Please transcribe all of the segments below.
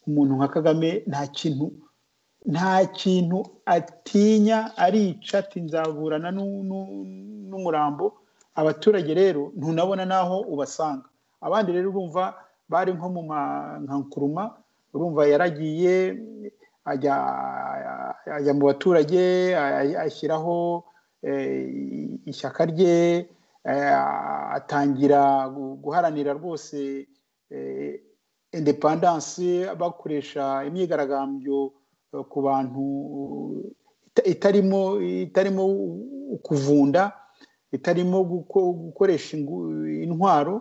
umuntu nka kagame nta kintu nta kintu atinya arica ati nzaburana n'umurambo abaturage rero ntunabona n'aho ubasanga abandi rero urumva bari nko mu nkankuruma urumva yaragiye ajya mu baturage ashyiraho ishyaka rye atangira guharanira rwose indepandanse bakoresha imyigaragambyo ku bantu itarimo itarimo kuvunda itarimo gukoresha intwaro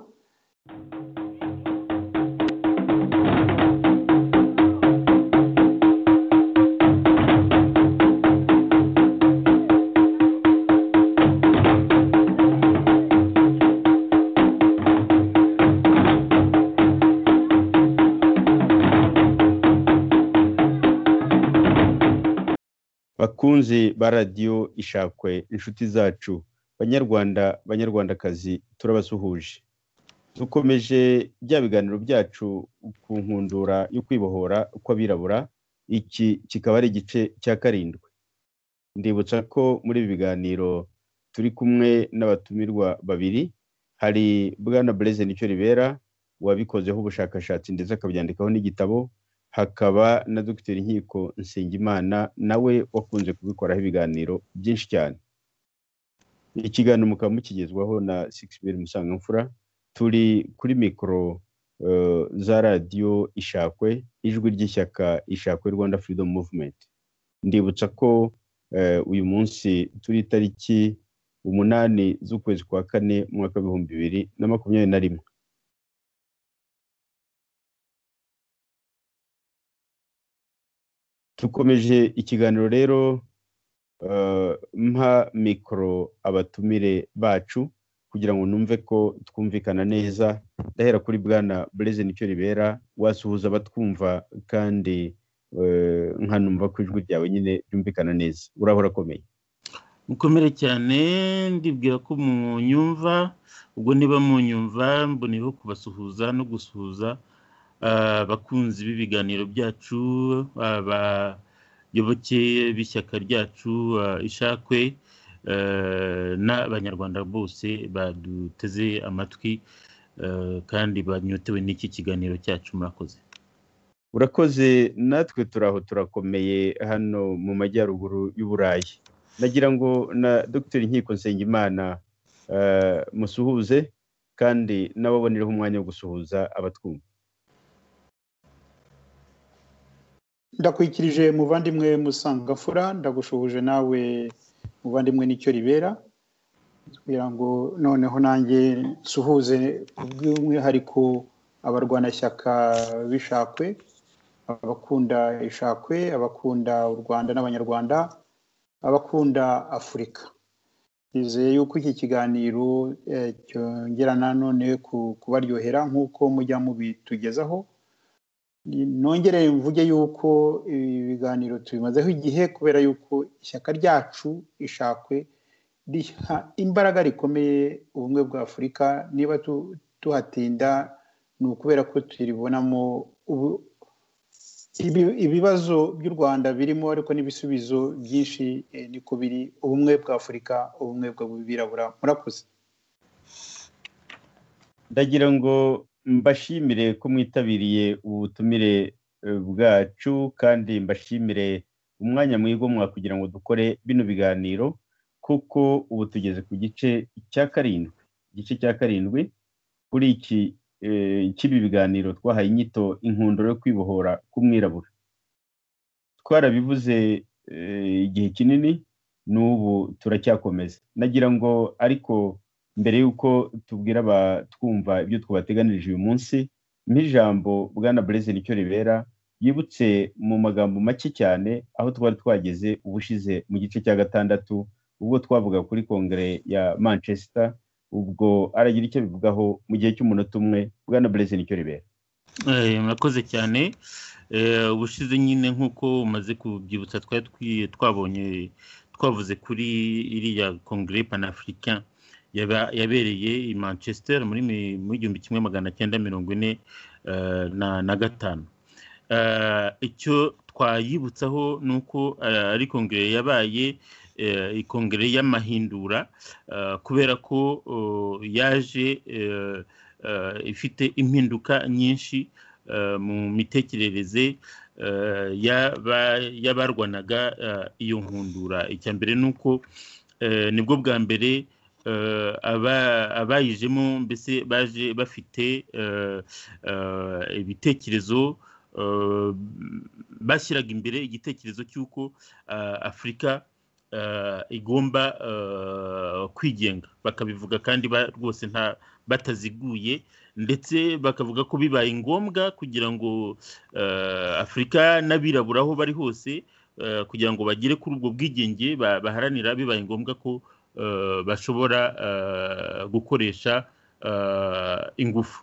bakunzi ba radiyo ishakwe inshuti zacu banyarwanda banyarwandakazi turabasuhuje dukomeje bya biganiro byacu ku nkundura yo kwibohora kw'abirabura iki kikaba ari igice cya karindwi ndibutsa ko muri ibi biganiro turi kumwe n'abatumirwa babiri hari bwana bureze nicyo ribera wabikozeho ubushakashatsi ndetse akabyandikaho n'igitabo hakaba na dogiteri inkiko nsengimana nawe wakunze kubikoraho ibiganiro byinshi cyane ikiganiro mukaba mukigezwaho na sikisibiri musangamfura turi kuri mikoro za radiyo ishakwe ijwi ry'ishyaka ishakwe rwanda firidomu muvumenti ndibutsa ko uyu munsi turi itariki umunani z'ukwezi kwa kane mwaka w'ibihumbi bibiri na makumyabiri na rimwe dukomeje ikiganiro rero mpa mikoro abatumire bacu kugira ngo numve ko twumvikana neza ndahera kuri bwana bureze nicyo ribera wasuhuza batwumva kandi nkanumva ko ijwi ryawe nyine ryumvikana neza urahora akomeye mukomere cyane ndibwira ko munyumva ubwo niba munyumva mboneyeho kubasuhuza no gusuhuza abakunzi b'ibiganiro byacu abayoboke b'ishyaka ryacu ishakwe n'abanyarwanda bose baduteze amatwi kandi banyotewe n'iki kiganiro cyacu murakoze urakoze natwe turaho turakomeye hano mu majyaruguru y'uburayi nagira ngo na dogiteri nkiko nsengimana musuhuze kandi nababonereho umwanya wo gusuhuza abatwumva ndakwikirije muvandimwe musangafura ndagushuhuje nawe muvandimwe nicyo ribera kugira ngo noneho nanjye nsuhuze by'umwihariko abarwanashyaka b'ishakwe abakunda ishakwe abakunda u rwanda n'abanyarwanda abakunda afurika twizeye yuko iki kiganiro cyongera nanone kubaryohera nk'uko mujya mubitugezaho nongere mvuge yuko ibi biganiro tubimazeho igihe kubera yuko ishyaka ryacu ishakwe riha imbaraga rikomeye ubumwe bwa afurika niba tuhatinda ni ukubera ko turibonamo ibibazo by'u rwanda birimo ariko n'ibisubizo byinshi niko biri ubumwe bwa afurika ubumwe bw'abirabura murakoze ndagira ngo mbashimire ko mwitabiriye ubutumire bwacu kandi mbashimire umwanya mwigomwa kugira ngo dukore bino biganiro kuko ubu tugeze ku gice cya karindwi igice cya karindwi kuri iki cy'ibi biganiro twahaye inyito inkundura yo kwibohora k'umwirabura twarabivuze igihe kinini n'ubu turacyakomeza nagira ngo ariko mbere y'uko tubwira abatwumva ibyo twabateganirije uyu munsi nk'ijambo bwana bureze nicyo ribera yibutse mu magambo make cyane aho twari twageze ubushize mu gice cya gatandatu ubwo twavuga kuri kongere ya manchester ubwo aragira icyo bivugaho mu gihe cy'umunota umwe bwana bureze nicyo ribera murakoze cyane ubushize nyine nk'uko umaze kubyibutsa twari twabonye twavuze kuri iriya kongere panafurika yabereye i manchester muri igihumbi kimwe magana cyenda mirongo ine na gatanu icyo twayibutsaho ni uko ari kongere yabaye ikongere y'amahindura kubera ko yaje ifite impinduka nyinshi mu mitekerereze y'abarwanaga iyo nkundura icya mbere ni uko nibwo bwa mbere abayijemo mbese baje bafite ibitekerezo bashyiraga imbere igitekerezo cy'uko afurika igomba kwigenga bakabivuga kandi rwose nta bataziguye ndetse bakavuga ko bibaye ngombwa kugira ngo afurika n'abirabura aho bari hose kugira ngo bagere kuri ubwo bwigenge baharanira bibaye ngombwa ko bashobora gukoresha ingufu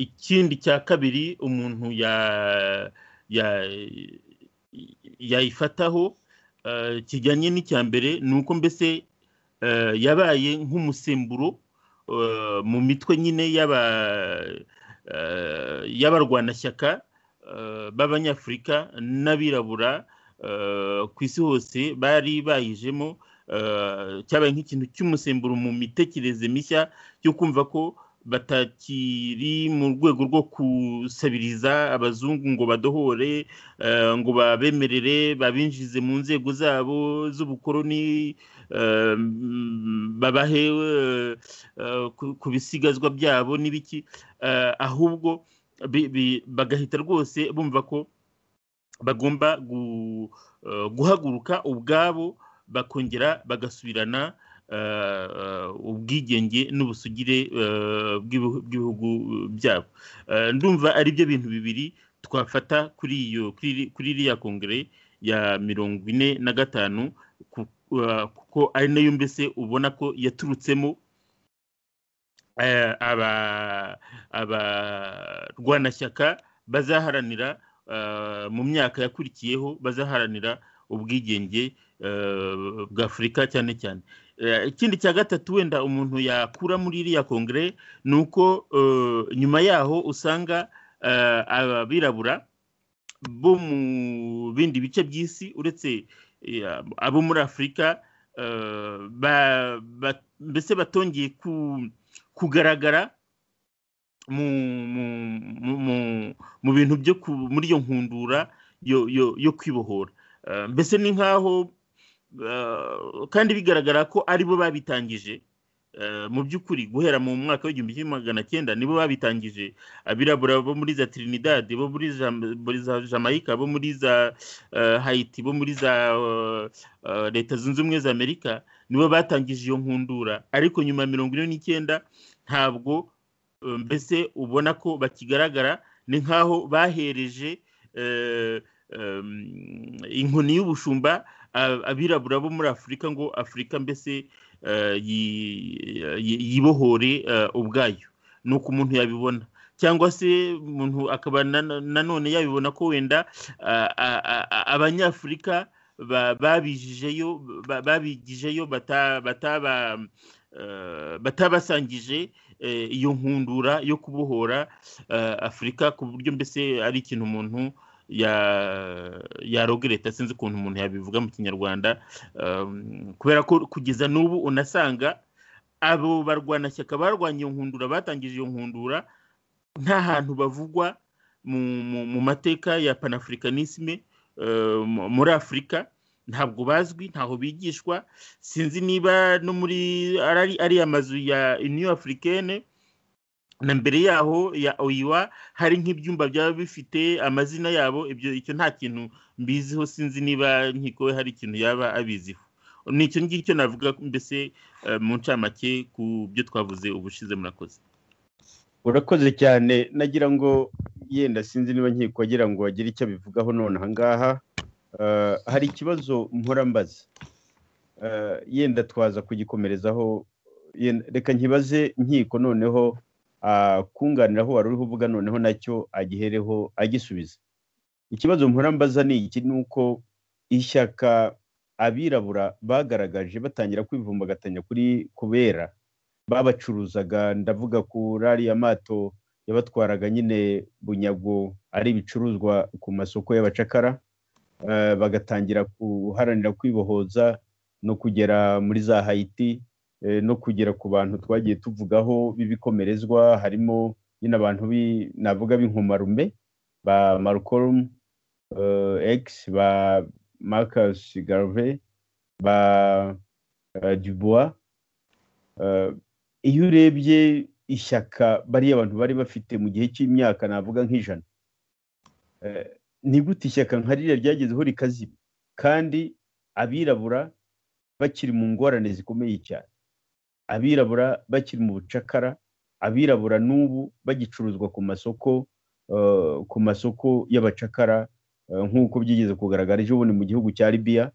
ikindi cya kabiri umuntu yayifataho kijyanye n'icya mbere ni uko mbese yabaye nk'umusemburo mu mitwe nyine y'abarwanashyaka b'abanyafurika n'abirabura ku isi hose bari bayijemo cyabaye nk'ikintu cy'umusemburo mu mitekerereze mishya yo kumva ko batakiri mu rwego rwo gusabiriza abazungu ngo badohore ngo babemerere babinjize mu nzego zabo z'ubukoroni babahe ku bisigazwa byabo n'ibiki ahubwo bagahita rwose bumva ko bagomba guhaguruka ubwabo bakongera bagasubirana ubwigenge n'ubusugire bw'ibihugu byabo ndumva ari byo bintu bibiri twafata kuri iyo kuri iriya kongere ya mirongo ine na gatanu kuko ari nayo mbese ubona ko yaturutsemo abarwanashyaka bazaharanira mu myaka yakurikiyeho bazaharanira ubwigenge bw'afurika cyane cyane ikindi cya gatatu wenda umuntu yakura muri iriya kongere ni uko nyuma yaho usanga abirabura bo mu bindi bice by'isi uretse abo muri afurika mbese batongeye kugaragara mu bintu byo muri iyo nkundura yo kwibohora mbese ni nk'aho kandi bigaragara ko aribo babitangije mu by'ukuri guhera mu mwaka w'igihumbi kimwe magana cyenda nibo babitangije abirabura bo muri za trinidad bo muri za jamaica bo muri za hayiti bo muri za leta zunze ubumwe za amerika nibo batangije iyo nkundura ariko nyuma ya mirongo ine n'icyenda ntabwo mbese ubona ko bakigaragara ni nk'aho bahereje inkoni y'ubushumba abirabura bo muri afurika ngo afurika mbese yibohore ubwayo ni uko umuntu yabibona cyangwa se umuntu akaba nanone yabibona ko wenda abanyafurika babijijeyo babigijeyo batabasangije iyo nkundura yo kubohora afurika ku buryo mbese ari ikintu umuntu ya rogereta sinzi ukuntu umuntu yabivuga mu kinyarwanda kubera ko kugeza n'ubu unasanga abo barwanashyaka barwanya iyo nkundura batangije iyo nkundura nta hantu bavugwa mu mateka ya panafurikanisme muri afurika ntabwo bazwi ntaho bigishwa sinzi niba no muri ari amazu ya new africaine na mbere yaho ya oyiwa hari nk'ibyumba byaba bifite amazina yabo ibyo icyo nta kintu mbiziho sinzi niba nkiko hari ikintu yaba abiziho ni icyo ngicyo navuga mbese mu ncamake ku byo twavuze ubushize murakoze urakoze cyane nagira ngo yenda sinzi niba nkiko agira ngo agire icyo abivugaho none aha ngaha hari ikibazo mbaza yenda twaza kugikomerezaho reka nkibaze nkiko noneho kunganira aho wari uriho uvuga noneho nacyo agihereho agisubiza ikibazo mbaza ni iki ni uko ishyaka abirabura bagaragaje batangira kwivumbagatanya kuri kubera babacuruzaga ndavuga kuri ariya mato yabatwaraga nyine bunyago ari ibicuruzwa ku masoko y'abacakara bagatangira guharanira kwibohoza no kugera muri za hayiti no kugera ku bantu twagiye tuvugaho b'ibikomerezwa harimo nyine abantu navuga b'inkomarume ba malcolm x ba marcus garve ba dubois iyo urebye ishyaka bariya abantu bari bafite mu gihe cy'imyaka navuga nk'ijana ni gute ishyaka nka ririya ryagezeho rikazima kandi abirabura bakiri mu ngorane zikomeye cyane abirabura bakiri mu bucakara abirabura n'ubu bagicuruzwa ku masoko ku masoko y'abacakara nk'uko byigeze kugaragara ejo bundi mu gihugu cya libiya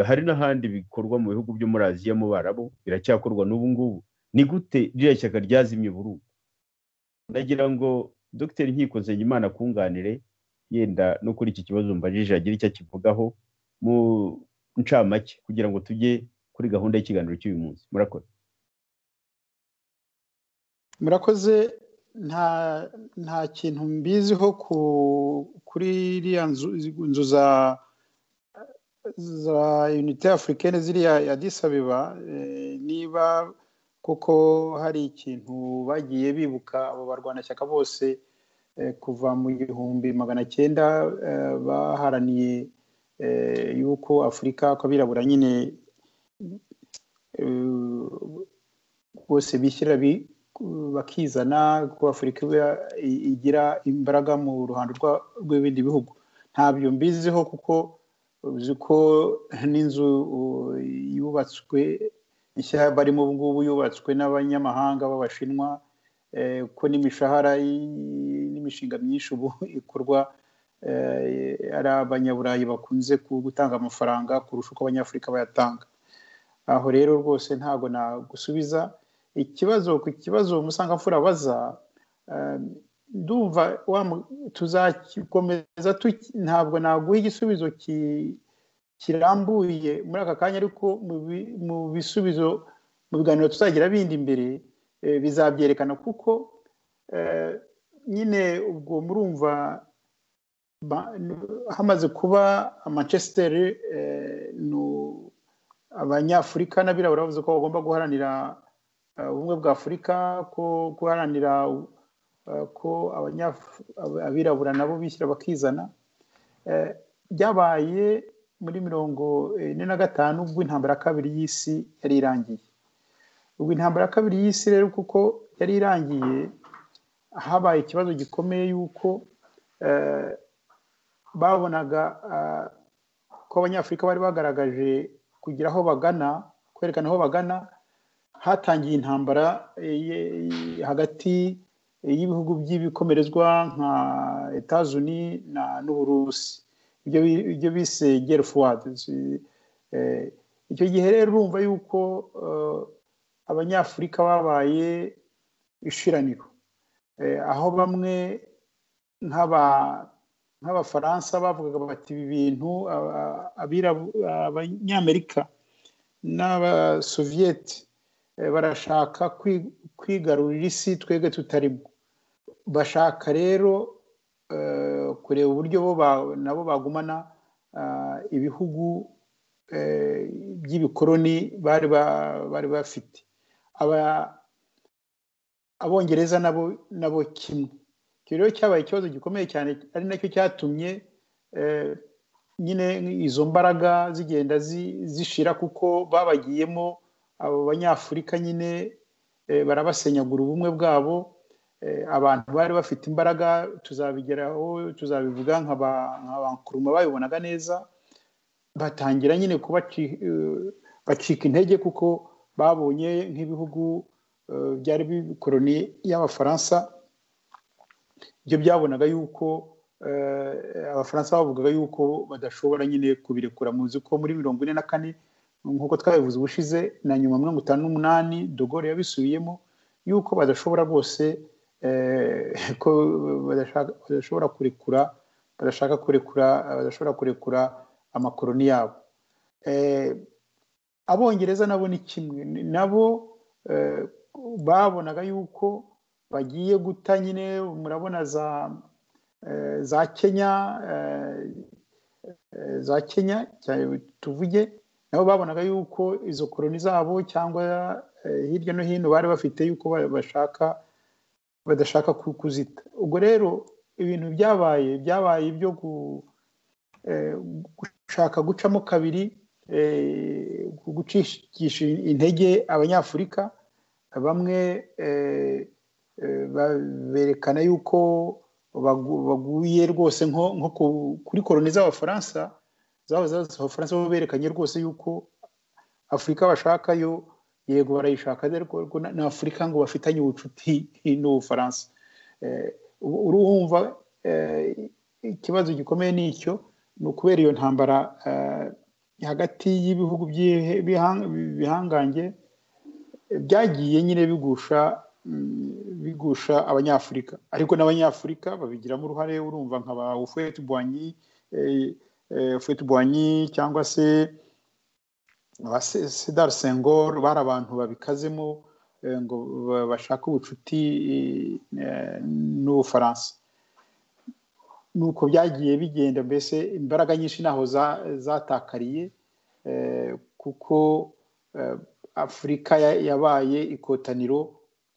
hari n'ahandi bikorwa mu bihugu byo muri aziya mu barabo biracyakorwa n'ubu ngubu ni gute ririya shyaka ryazimye burundu ndagira ngo dogiteri nkiko Nsengimana akunganire yenda no kuri iki kibazo mbajije agira icyo akivugaho mu ncamake kugira ngo tujye kuri gahunda y'ikiganiro cy'uyu munsi murakoze murakoze nta nta kintu mbiziho kuri iriya nzu za za unite afurikene ziriya ya disabeba niba kuko hari ikintu bagiye bibuka abo barwanashyaka bose kuva mu gihumbi magana cyenda baharaniye yuko afurika ko abirabura nyine bose bishyira bakizana ko afurika igira imbaraga mu ruhando rw'ibindi bihugu ntabyo mbiziho kuko uzi ko n'inzu yubatswe nshya barimo ubu ngubu yubatswe n'abanyamahanga b'abashinwa ko n'imishahara n'imishinga myinshi ubu ikorwa ari abanyaburayi bakunze gutanga amafaranga kurusha uko abanyafurika bayatanga aho rero rwose ntabwo nagusubiza ikibazo ku kibazo umusangamfura abaza ndumva tuzakomeza ntabwo naguha igisubizo kirambuye muri aka kanya ariko mu bisubizo mu biganiro tuzagira bindi imbere bizabyerekana kuko nyine ubwo murumva hamaze kuba manchester abanyafurika n'abirabura bavuze ko bagomba guharanira ubumwe bwa afurika ko guharanira ko abirabura nabo bishyira bakizana byabaye muri mirongo ine na gatanu ubwo intambara ya kabiri y'isi yari irangiye ubwo intambara ya kabiri y'isi rero kuko yari irangiye habaye ikibazo gikomeye y'uko babonaga ko abanyafurika bari bagaragaje kugira aho bagana kwerekana aho bagana hatangiye intambara hagati y'ibihugu by'ibikomerezwa nka etazuni n'uburusi ibyo bise gerufuwadi icyo gihe rero urumva yuko abanyafurika babaye ishiraniro aho bamwe nk'abafaransa bavugaga bati ibi bintu abanyamerika n'abasoviyeti barashaka kwigarurira isi twebwe tutarimo bashaka rero kureba uburyo bo nabo bagumana ibihugu by'ibikoroni bari bafite abongereza nabo kimwe icyo rero cyabaye ikibazo gikomeye cyane ari nacyo cyatumye nyine izo mbaraga zigenda zishira kuko babagiyemo abo banyafurika nyine barabasenyagura ubumwe bwabo abantu bari bafite imbaraga tuzabigeraho tuzabivuga nka ba nkuruma babibonaga neza batangira nyine bacika intege kuko babonye nk'ibihugu byari bikoroni y'abafaransa ibyo byabonaga yuko abafaransa bavugaga yuko badashobora nyine kubirekura muzi ko muri mirongo ine na kane nk'uko twabivuze ubushize na nyuma mirongo itanu n'umunani dogore yabisubiyemo yuko badashobora rwose ko badashobora kurekura badashaka kurekura badashobora kurekura amakoroni yabo abongereza nabo ni kimwe nabo babonaga yuko bagiye guta nyine murabona za eh, za kenya eh, eh, za kenya cyane tuvuge nabo babonaga yuko izo koroni zabo cyangwa eh, hirya no hino bari bafite yuko ba- bashaka badashaka ku- kuzita ubwo rero ibintu byabaye byabaye byo gu, eh, gushaka gucamo kabiri eh, gucisha intege abanyafurika bamwe eh, eh, ba- berekana yuko bagu- baguye rwose nko nko ku- kuri koroni z'abafaransa zaba zaza abafaransa bo berekanye rwose yuko afurika bashaka yo yego barayishaka ariko ariko na- na afurika ngo bafitanye ubucuti n'ubufaransa Eh, ubu- urumva eh, ikibazo gikomeye ni icyo ni ukubera iyo ntambara eh, hagati y'ibihugu by'ihe- bihang- bihangange byagiye nyine bigusha mm, bigusha abanyafurika ariko n'abanyafurika babigiramo uruhare urumva nka ba ufwetu bwanyi ufwetu bwanyi cyangwa se ba Se- sedar sengor bari abantu babikazemo eh, ngo ba- bashaka ubucuti eh, n'ubufaransa nuko byagiye bigenda mbese imbaraga nyinshi ntaho za- zatakariye eh, kuko eh, afurika ya- yabaye ikotaniro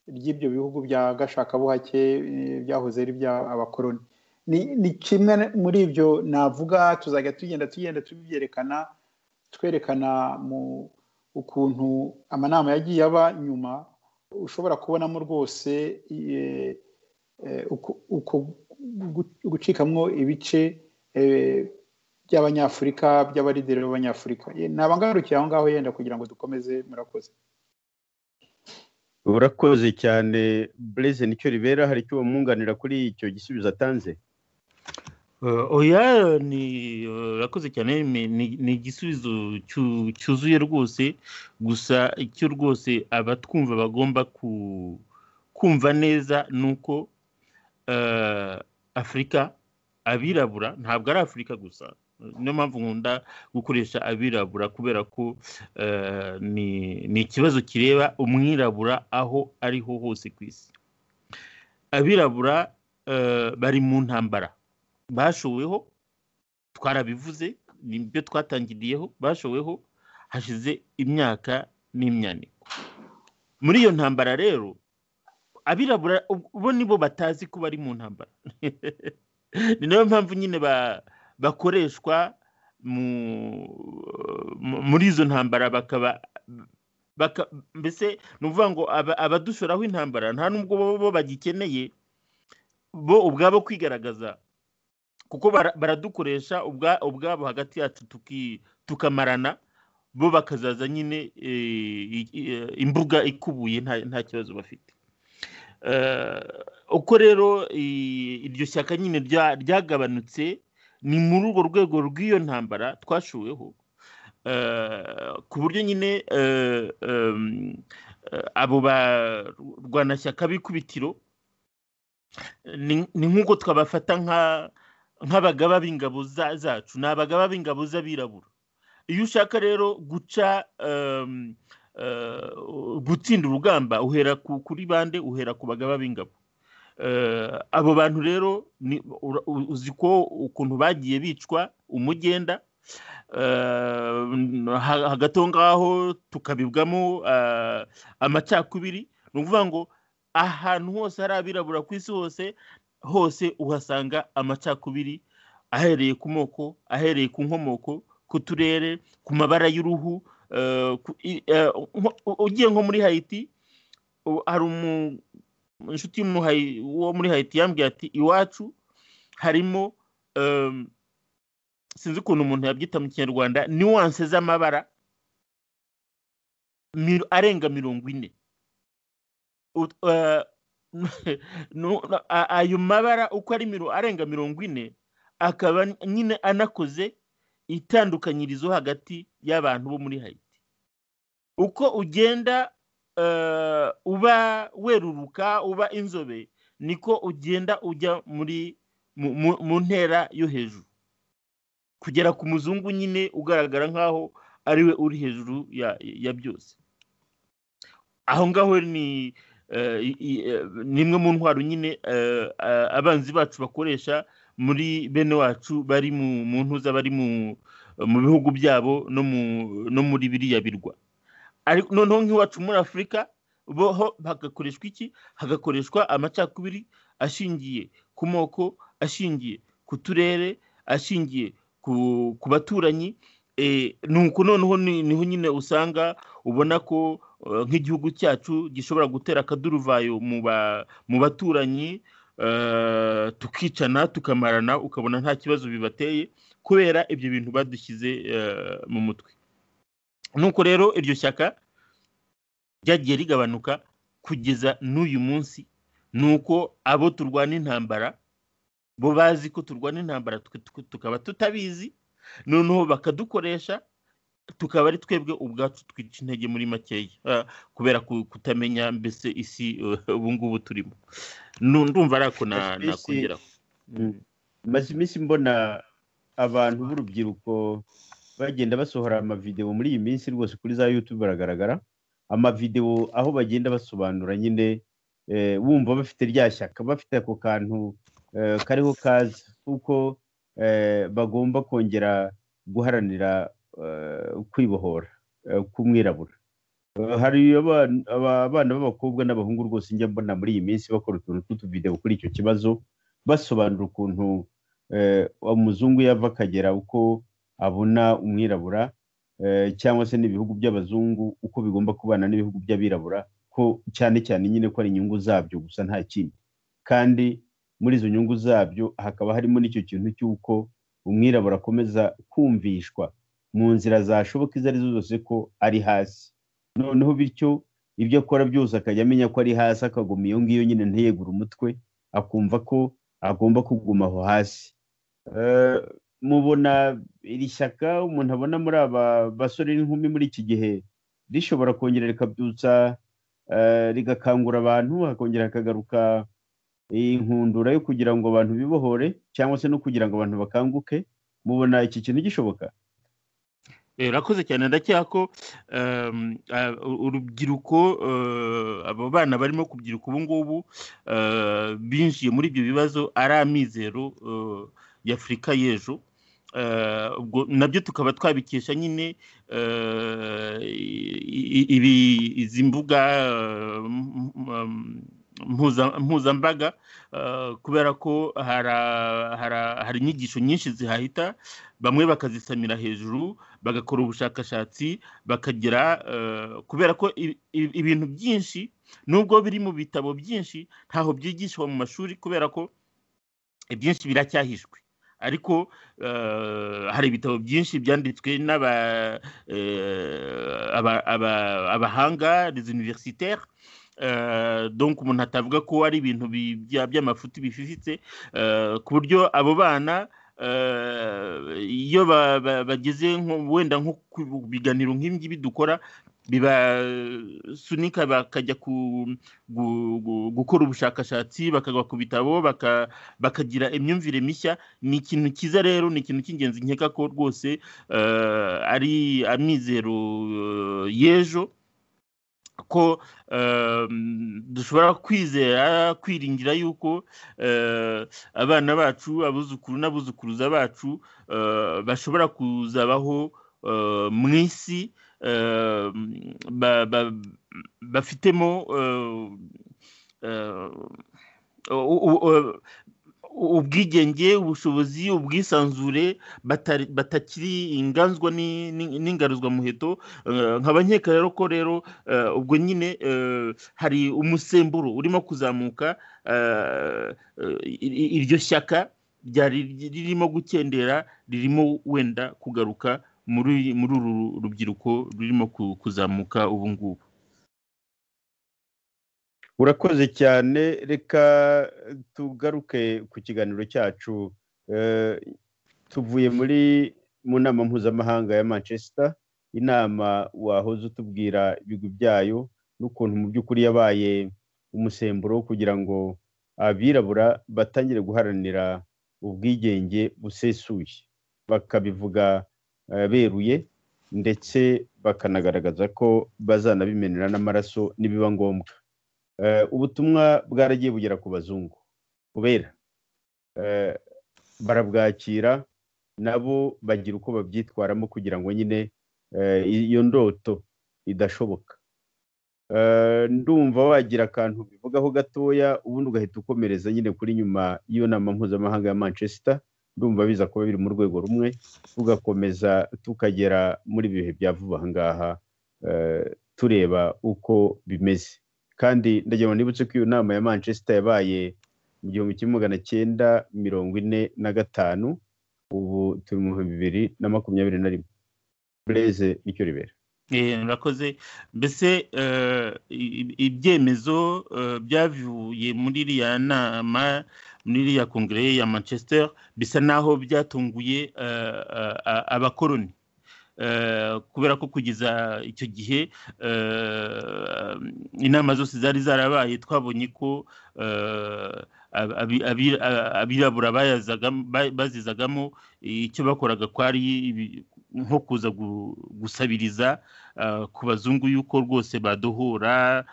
ry'ibyo bihugu bya gashakabuhake eh, byahoze ari bya abakoroni ni ni kimwe muri ibyo navuga tuzajya tugenda tugenda tubyerekana twerekana mu ukuntu amanama yagiye aba nyuma ushobora kubonamo rwose eh, eh, uko- uko gu- gucikamwo ibice eh, by'abanyafurika by'abarideri b'abanyafurika Ye- nabangarukiye aho ngaho yenda kugira ngo dukomeze murakoze urakoze cyane bureze nicyo ribera hari icyo bamwunganira kuri icyo gisubizo atanze Eh, oya ni eh, urakoze cyane ni- ni ni igisubizo cyu- cyuzuye rwose gusa icyo rwose abatwumva bagomba ku- kumva neza ni uko eh, afurika abirabura ntabwo ari afurika gusa niyo mpamvu nkunda gukoresha abirabura kubera ko eh, ni- ni ikibazo kireba umwirabura aho ariho hose ku isi abirabura eh, bari mu ntambara bashoweho twarabivuze nibyo twatangiriyeho bashoweho hashize imyaka n'imyaniko muri iyo ntambara rero abirabura ub- bo nibo batazi ko bari mu ntambara ni nayo mpamvu nyine ba- bakoreshwa mu- mu- muri izo ntambara bakaba baka- mbese ni ukuvuga ngo aba- abadushoraho intambara nta nubwo bo- bo bagikeneye bo ubwabo kwigaragaza kuko bara- baradukoresha ubwa- ubwabo hagati yacu tuki- tukamarana bo bakazaza nyine eh, i- i- imbuga ikubuye nta nta kibazo bafite Eh, uko rero i- iryo shyaka nyine rya- ryagabanutse ni muri urwo rwego rw'iyo ntambara twashuweho Eh, ku buryo nyine eh, em, eh, abo barwanashyaka b'ikubitiro ni ni nk'uko twabafata nka nk'abagaba b'ingabo za- zacu ni abagaba b'ingabo z'abirabura iyo ushaka rero guca em, eh, gutsinda urugamba uhera ku- kuri bande uhera ku bagaba b'ingabo Eh, abo bantu rero ni- ura- u- uzi ko ukuntu bagiye bicwa umugenda eh, ha- hagati aho ngaho tukabibwamo eh, amacakubiri ni ukuvuga ngo ahantu hose hari abirabura ku isi hose hose uhasanga amacakubiri ahereye ku moko ahereye ku nkomoko ku turere ku mabara y'uruhu eh, ku- i- eh, nko- u- ugiye nko muri hayiti u- hari umu- inshuti y'umuhayi- wo muri hayiti yambwiye ati iwacu harimo em, sinzi ukuntu umuntu yabyita mu kinyarwanda niwanse z'amabara mil- arenga mirongo ine Ut- eh, nu- na- a- ayo mabara uko ari miro- arenga mirongo ine akaba nyine anakoze itandukanyirizo hagati y'abantu bo muri hayiti uko ugenda eh, uba weruruka uba inzobe niko ugenda ujya muri mu- mu- mu ntera yo hejuru kugera ku muzungu nyine ugaragara nk'aho ariwe uri hejuru ya ya byose aho ngaho ni ni imwe mu ntwaro nyine abanzi bacu bakoresha muri bene wacu bari mu ntuza bari mu bihugu byabo no muri biriya birwa ariko noneho nk'iwacu muri afurika boho hagakoreshwa iki hagakoreshwa amacakubiri ashingiye ku moko ashingiye ku turere ashingiye ku baturanyi nuko noneho niho nyine usanga ubona ko nk'igihugu cyacu gishobora gutera akaduruvayo mu baturanyi tukicana tukamarana ukabona nta kibazo bibateye kubera ibyo bintu badushyize mu mutwe nuko rero iryo shyaka ryagiye rigabanuka kugeza n'uyu munsi nuko abo turwana intambara bo bazi ko turwana intambara tukaba tutabizi noneho bakadukoresha tukaba ari twebwe ubwacu twica intege muri makeya kubera kutamenya mbese isi ubu ngubu turimo ndumva ari ako nakongeraho maze iminsi mbona abantu b'urubyiruko bagenda basohora amavidewo muri iyi minsi rwose kuri za yutube baragaragara amavidewo aho bagenda basobanura nyine wumva bafite rya shyaka bafite ako kantu kariho kaza kuko bagomba kongera guharanira kwibohora k'umwirabura hari abana b'abakobwa n'abahungu rwose njya mbona muri iyi minsi bakora utuntu tw'utubidewo kuri icyo kibazo basobanura ukuntu umuzungu yava akagera uko abona umwirabura cyangwa se n'ibihugu by'abazungu uko bigomba kubana n'ibihugu by'abirabura ko cyane cyane nyine ko ari inyungu zabyo gusa nta kindi kandi muri izo nyungu zabyo hakaba harimo n'icyo kintu cy'uko umwirabura akomeza kumvishwa mu nzira zashoboka izo arizo zose ko ari hasi noneho bityo ibyo akora byose akajya amenya ko ari hasi akaguma iyo ngiyo nyine ntiyegure umutwe akumva ko agomba kuguma aho hasi mubona iri shyaka umuntu abona muri aba basore n'inkumi muri iki gihe rishobora kongera rikabyutsa rigakangura abantu hakongera hakagaruka iyi nkundura yo kugira ngo abantu bibohore cyangwa se no kugira ngo abantu bakanguke mubona iki kintu gishoboka urakoze cyane ndacyeka ko urubyiruko abo bana barimo kubyiruka ubu ngubu binjiye muri ibyo bibazo ari amizero y'afurika y'ejo nabyo tukaba twabikesha nyine izi mbuga mpuzambaga kubera ko hari inyigisho nyinshi zihahita bamwe bakazisamira hejuru bagakora ubushakashatsi bakagera kubera ko ibintu byinshi nubwo biri mu bitabo byinshi ntaho byigishwa mu mashuri kubera ko ibyinshi biracyahishwe ariko hari ibitabo byinshi byanditswe n'abahanga des universitaires donk umuntu atavuga ko ari ibintu by'amafuti bififitse ku buryo abo bana iyo bageze wenda nko ku biganiro nk'ibingibi dukora bibasunika bakajya gukora ubushakashatsi bakagwa ku bitabo bakagira imyumvire mishya ni ikintu cyiza rero ni ikintu cy'ingenzi nkeka ko rwose ari amizero y'ejo ko dushobora kwizera kwiringira yuko abana bacu abuzukuru n'abuzukuruza bacu bashobora kuzabaho mu isi bafitemo ubwigenge ubushobozi ubwisanzure batakiri inganzwa n'ingaruzwamuheto nk'abanyeka rero ko rero ubwo nyine hari umusemburo urimo kuzamuka iryo shyaka ryari ririmo gukendera ririmo wenda kugaruka muri uru rubyiruko rurimo kuzamuka ubu ngubu urakoze cyane reka tugaruke ku kiganiro cyacu tuvuye muri mu nama mpuzamahanga ya manchester inama wahoze utubwira ibigwi byayo n'ukuntu mu by'ukuri yabaye umusemburo kugira ngo abirabura batangire guharanira ubwigenge busesuye bakabivuga beruye ndetse bakanagaragaza ko bazanabimenera n'amaraso nibiba ngombwa ubutumwa bwaragiye bugera ku bazungu kubera barabwakira nabo bagira uko babyitwaramo kugira ngo nyine iyo ndoto idashoboka ndumva wagira akantu bivugaho gatoya ubundi ugahita ukomereza nyine kuri nyuma y'iyo nama mpuzamahanga ya manchester ndumva biza kuba biri mu rwego rumwe tugakomeza tukagera muri ibihe bya vuba aha ngaha tureba uko bimeze kandi ndagira ngo nibutse ko iyo nama ya manchester yabaye mu gihumbi kimwe magana cyenda mirongo ine na gatanu ubu turi mu bihumbi bibiri na makumyabiri na rimwe bureze nicyo ribera murakoze mbese ibyemezo byavuye muri iriya nama muri iriya kongere ya manchester bisa n'aho byatunguye abakoroni kubera ko kugeza icyo gihe inama zose zari zarabaye twabonye ko abirabura bazizagamo icyo bakoraga kwari nko kuza gusabiriza ku bazungu yuko rwose baduhura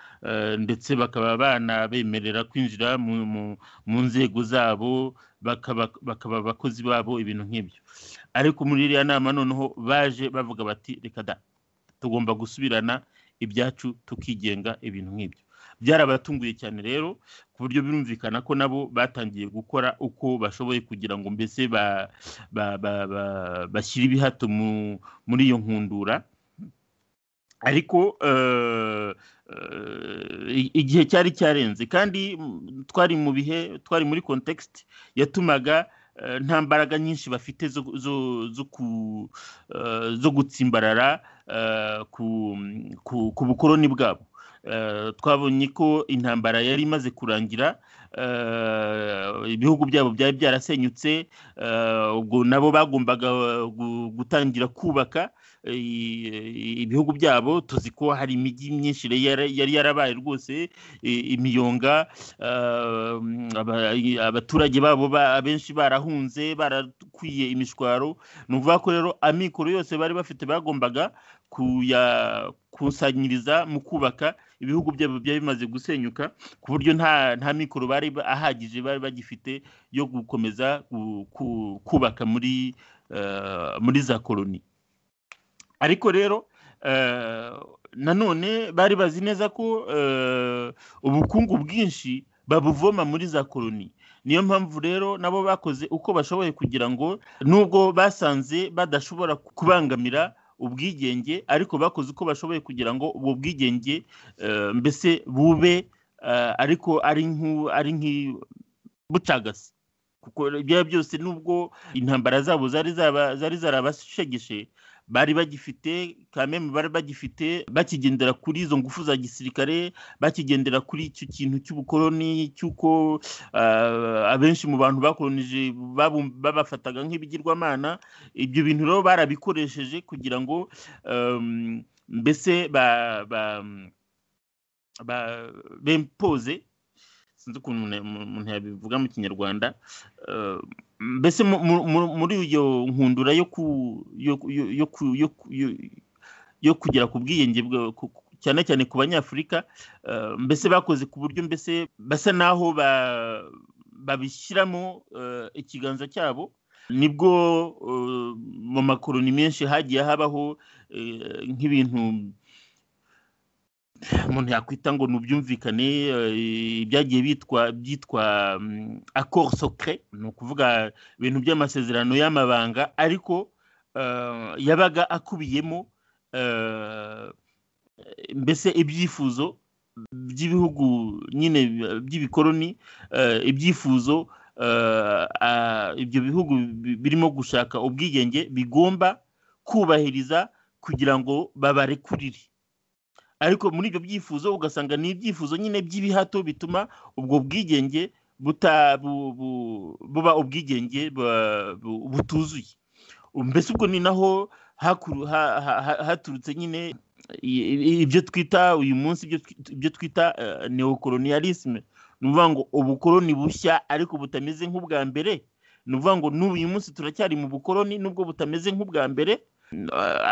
ndetse bakaba banabemerera kwinjira mu nzego zabo bakaba abakozi babo ibintu nk'ibyo ariko muri iriya nama noneho baje bavuga bati reka da tugomba gusubirana ibyacu tukigenga ibintu nk'ibyo byarabatunguye cyane rero ku buryo birumvikana ko nabo batangiye gukora uko bashoboye kugira ngo mbese bashyire ibihato muri iyo nkundura ariko igihe cyari cyarenze kandi twari mu bihe twari muri kontekisite yatumaga nta mbaraga nyinshi bafite zo gutsimbarara ku bukoroni bwabo twabonye ko intambara yari imaze kurangira ibihugu byabo byari byarasenyutse ubwo nabo bagombaga gutangira kubaka ibihugu byabo tuzi ko hari imijyi myinshi yari yarabaye rwose imiyonga abaturage babo abenshi barahunze barakwiye imishwaro ni ukuvuga ko rero amikoro yose bari bafite bagombaga kuyakusanyiriza mu kubaka ibihugu byabo byari bimaze gusenyuka ku buryo nta nta mikoro bari ahagije bari bagifite yo gukomeza kubaka muri muri za koloni ariko rero nanone bari bazi neza ko ubukungu bwinshi babuvoma muri za koloni niyo mpamvu rero nabo bakoze uko bashoboye kugira ngo nubwo basanze badashobora kubangamira ubwigenge ariko bakoze uko bashoboye kugira ngo ubwo bwigenge mbese bube ariko ari nk'ibucagasi kuko ibyo byose nubwo intambara zabo zari zarabashegeshe bari bagifite kameme bari bagifite bakigendera kuri izo ngufu za gisirikare bakigendera kuri icyo kintu cy'ubukoroni cy'uko abenshi mu bantu bakoronije babafataga nk'ibigirwamana ibyo bintu rero barabikoresheje kugira ngo mbese bempoze sinzi ukuntu umuntu yabivuga mu kinyarwanda mbese muri iyo nkundura yo kugera ku bwiyenge cyane cyane ku banyafurika mbese bakoze ku buryo mbese basa n'aho babishyiramo ikiganza cyabo nibwo mu makoroni menshi hagiye habaho nk'ibintu umuntu yakwita ngo nubyumvikane ibyagiye bitwa byitwa accord secret ni ukuvuga ibintu by'amasezerano y'amabanga ariko yabaga akubiyemo mbese ibyifuzo by'ibihugu nyine by'ibikoroni ibyifuzo ibyo bihugu birimo gushaka ubwigenge bigomba kubahiriza kugira ngo babarekurire ariko muri ibyo byifuzo ugasanga ni ibyifuzo nyine by'ibihato bituma ubwo bwigenge buba ubwigenge butuzuye mbese ubwo ni naho haturutse nyine ibyo twita uyu munsi ibyo twita neokoloniyalisme ni ukuvuga ngo ubukoroni bushya ariko butameze nk'ubwa mbere ni ukuvuga ngo n'ubu uyu munsi turacyari mu bukoroni nubwo butameze nk'ubwa mbere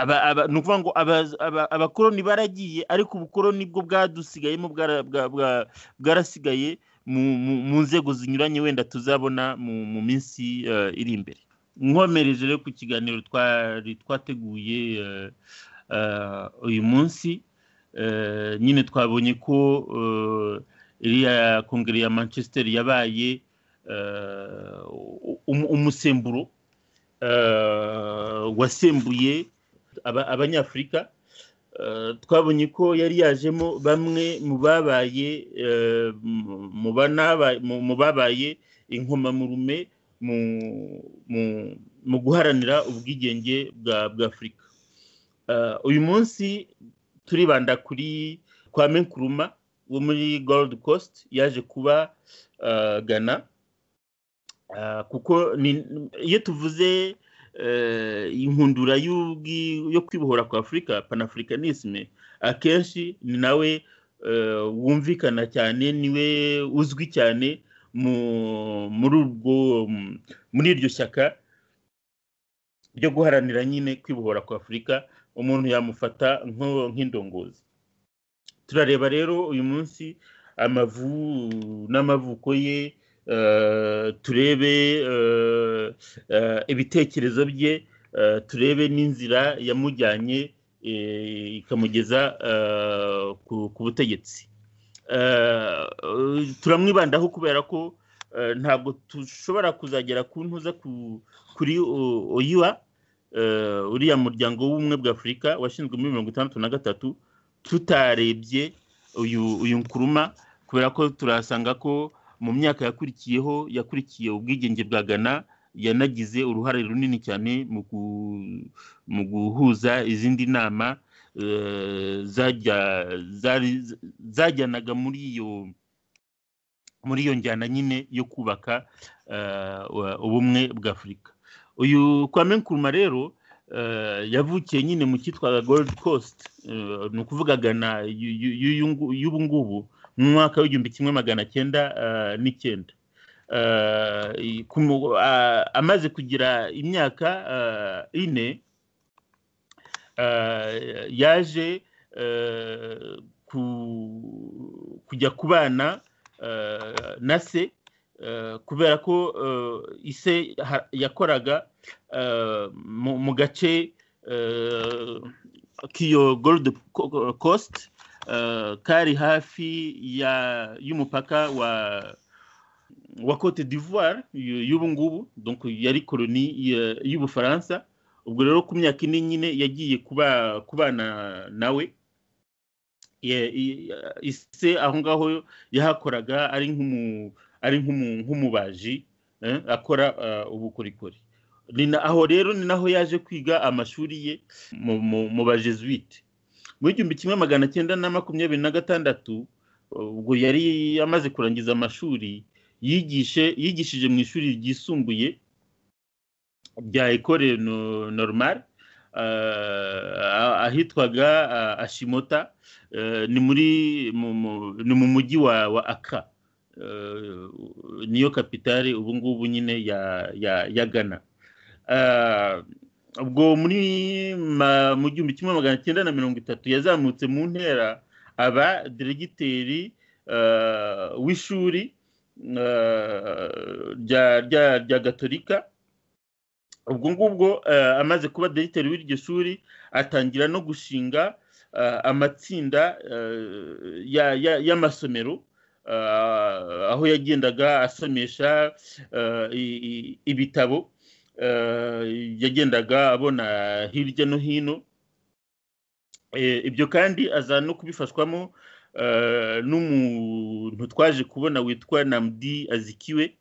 aba- aba- ni ukuvuga ngo aba- aba- abakoroni baragiye ariko ubukoroni bwo bwadusigayemo bwara- bwa- bwa- bwarasigaye mu- mu- mu nzego zinyuranye wenda tuzabona mu mu minsi eh, iri imbere nkomereje rero ku kiganiro twari twateguye eh, eh, uyu munsi Eh, nyine twabonye ko eh, iriya kongere ya manchester yabaye eh, um- umusemburo eh, wasembuye aba- abanyafurika Eh, twabonye ko yari yajemo bamwe mu babaye eh, mu- mu banaba- mu- mu babaye inkomamurume mu- mu- mu guharanira ubwigenge bwa bwa afurika Eh, uyu munsi turibanda kuri kwa menkuruma wo muri gold coast yaje kuba eh, ghana Eh, kuko ni- iyo tuvuze eh, inkundura y'ubwi- yo kwibohora kwa afurika panafricanisme akenshi ni nawe eh, wumvikana cyane niwe uzwi cyane mu- muri ubwo muri iryo shyaka ryo guharanira nyine kwibohora kwa afurika umuntu yamufata nko- nk'indongozi turareba rero uyu munsi amavu n'amavuko ye eh, turebe eh, eh, ibitekerezo bye eh, turebe n'inzira yamujyanye eh, ikamugeza eh, ku- ku butegetsi Eh, eh, turamwibandaho kubera ko eh, ntabwo dushobora kuzagera ku ntuza ku- kuri o- oyiwa eh, uriya muryango w'ubumwe bwa afurika washinzwe muri mirongo itandatu na gatatu tutarebye uyu uyu nkuruma kubera ko turasanga ko mu myaka yakurikiyeho yakurikiye ubwigenge bwa ghana yanagize uruhare runini cyane mu gu- mu guhuza izindi nama eh, zajya- zari- zajyanaga muri iyo muri iyo njyana nyine yo kubaka eh, ubumwe bwa afurika uyu kwame nkuruma rero eh, yavukiye nyine mu cyitwaga gold coast eh, ni ukuvuga gana yu- yu- y'uyu ngu- y'ubu ngubu mu mwaka w'igihumbi kimwe magana cyenda eh, n'icyenda Eh, i- ku mu- a- amaze kugira imyaka eh, ine eh, yaje eh, ku- kujya kubana eh, na se eh, kubera ko eh, ise ha- yakoraga eh, mu mu gace eh, k'iyo gold Co- coast eh, kari hafi ya- y'umupaka wa wa cote d'ivoire y'u- y'ubu ngubu donc yari koloni ya- y'ubufaransa ubwo rero ku myaka ine nyine yagiye kuba kubana nawe Ya- i- ise aho ngaho yahakoraga ari nk'umu- ari nk'umu- nk'umubaji eh, akora eh, ubukorikori ni na- aho rero ni naho yaje kwiga amashuri ye mu- mu mu bajesuite mu igihumbi kimwe magana cyenda na makumyabiri na gatandatu ubwo yari amaze kurangiza amashuri yigishe yigishije mu ishuri ryisumbuye rya ekore no- normal ah, ahitwaga ah, ashimota eh, ni muri mu- mu- ni mu mujyi wa wa aka Eh, niyo kapitale ubu ngubu nyine ya ya ya ghana Ah, ubwo muri ma- mu gihumbi kimwe magana cyenda na mirongo itatu yazamutse mu ntera aba diregiteri eh, w'ishuri eh, rya rya rya gatolika ubwo ngubwo eh, amaze kuba diregiteri w'iryo shuri atangira no gushinga eh, amatsinda eh, ya- ya- y'amasomero eh, aho yagendaga asomesha eh, i- i- ibitabo eh, yagendaga abona hirya no hino Eh, ibyo kandi aza no kubifashwamo eh, n'umuntu twaje kubona witwa namdi azikiwe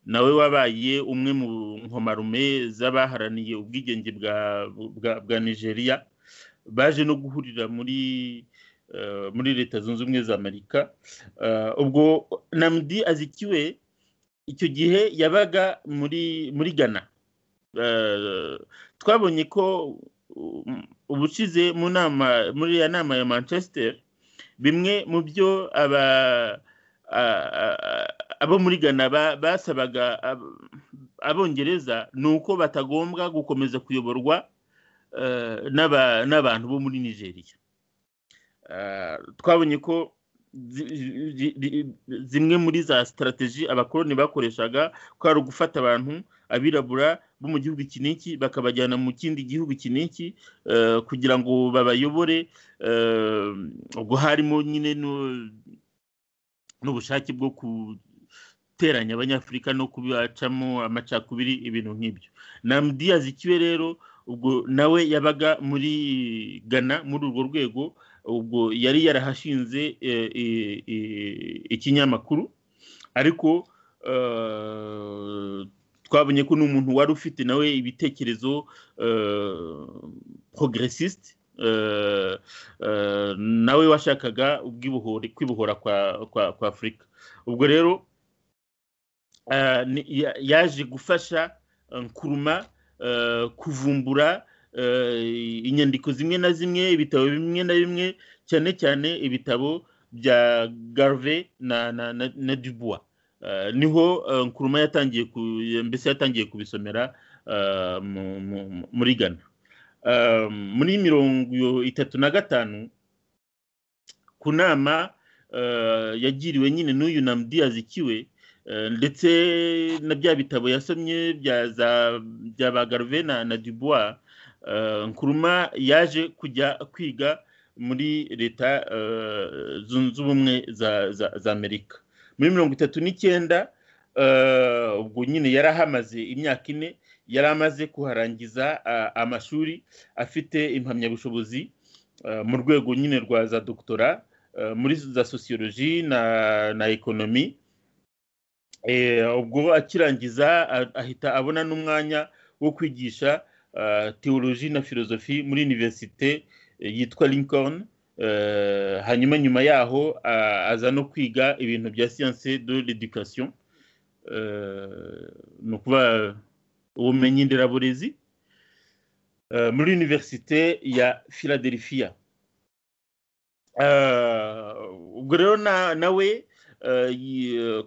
nawe wabaye umwe mu nkomarume z'abaharaniye ubwigenge bwa bwa, bwa nigeria baje no guhurira muri eh, muri leta zunze ubumwe za amerika Eh, ubwo namdi azikiwe icyo gihe yabaga muri muri ghana Eh, twabonye ko um, ubushize mu nama muri ya nama ya manchester bimwe mu byo aba a- a- a- abo muri ghana ba- basabaga ab- abongereza ni uko batagombwa gukomeza kuyoborwa n'abantu bo muri nigeria twabonye ko zimwe muri za sitarategi abakoroni bakoreshaga ko ari ugufata abantu abirabura bo mu gihugu iki n'iki bakabajyana mu kindi gihugu iki n'iki kugira ngo babayobore ubwo harimo nyine n'ubushake bwo guteranya abanyafurika no kubacamo amacakubiri ibintu nk'ibyo namudiyazi ikiwe rero ubwo nawe yabaga muri Ghana muri urwo rwego ubwo yari yarahashinze ikinyamakuru ariko twabonye ko ni umuntu wari ufite nawe ibitekerezo progressiste nawe washakaga kwibohora kwa afurika ubwo rero yaje gufasha kuruma kuvumbura inyandiko zimwe na zimwe ibitabo bimwe na bimwe cyane cyane ibitabo bya garve na dubois niho nkuruma yatangiye mbese yatangiye kubisomera muri gana muri mirongo itatu na gatanu ku nama yagiriwe nyine n'uyu na mudiyazi ikiwe ndetse na bya bitabo yasomye bya ba garve na dubois nkuruma yaje kujya kwiga muri leta zunze ubumwe za amerika muri mirongo itatu n'icyenda ubwo nyine yari ahamaze imyaka ine yari amaze kuharangiza amashuri afite impamyabushobozi mu rwego nyine rwa za dogitora muri za sosiyoloji na ekonomi ubwo akirangiza ahita abona n'umwanya wo kwigisha teoloji na filozofi muri univerisite yitwa lincoln hanyuma nyuma yaho aza no kwiga ibintu bya siyanse de l'education ni ukuba ubumenyi nderaburezi muri univerisite ya philadelphia ubwo rero nawe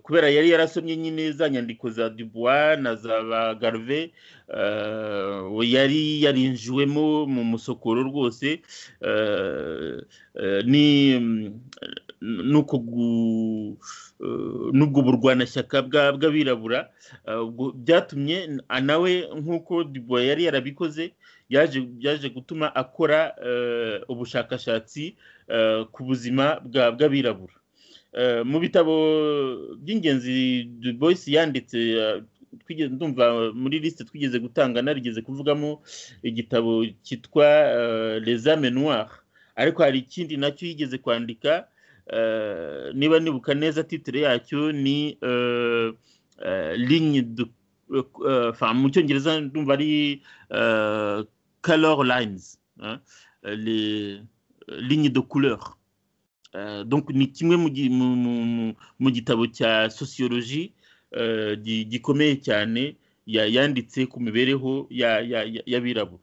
kubera yari yarasomye nyine za nyandiko za dubois na za ba garve yari yarinjiwemo mu musokoro rwose n'ubwo burwanashyaka bw'abirabura byatumye nawe nk'uko dubois yari yarabikoze yaje gutuma akora ubushakashatsi ku buzima bw'abirabura mu bitabo by'ingenzi du boyisi yanditse ndumva muri lisite twigeze gutanga narigeze kuvugamo igitabo cyitwa les ame noire ariko hari ikindi nacyo yigeze kwandika niba nibuka neza titire yacyo ni ligne mu cyongereza ndumva ari color lines ligne de couleur donc ni kimwe mu gitabo cya sosiyoloji gikomeye cyane yanditse ku mibereho y'abirabura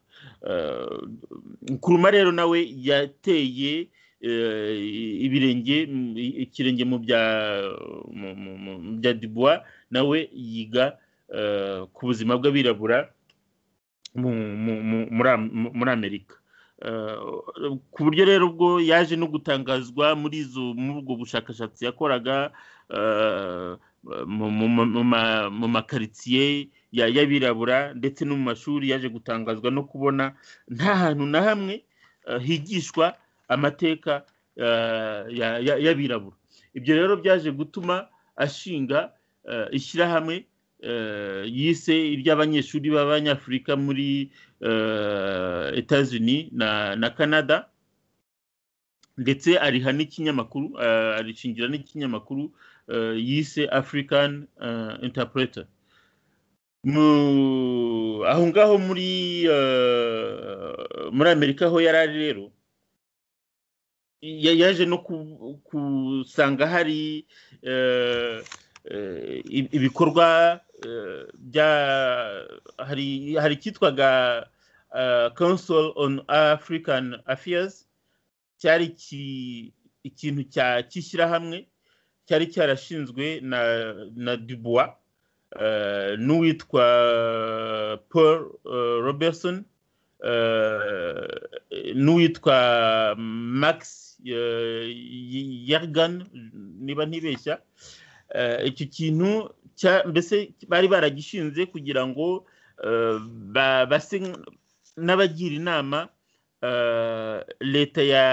kuruma rero nawe yateye ibirenge ikirenge mu bya dubois nawe yiga ku buzima bw'abirabura muri amerika ku buryo rero ubwo yaje no gutangazwa muri ubwo bushakashatsi yakoraga mu makaritsiye y'abirabura ndetse no mu mashuri yaje gutangazwa no kubona nta hantu na hamwe higishwa amateka y'abirabura ibyo rero byaje gutuma ashinga ishyirahamwe yise iry'abanyeshuri b'abanyafurika muri etazini na canada ndetse ariha n'ikinyamakuru arishingira n'ikinyamakuru yise african interpreter aho ngaho muri muri amerika aho yari ari rero yaje no gusanga hari ibikorwa bya hari icyitwaga council on african affairs cyari ikintu cy'ishyirahamwe cyari cyarashinzwe na dubois n'uwitwa paul robertson n'uwitwa max yargan niba ntibeshya icyo kintu mbese bari baragishinze kugira ngo base n'abagira inama leta ya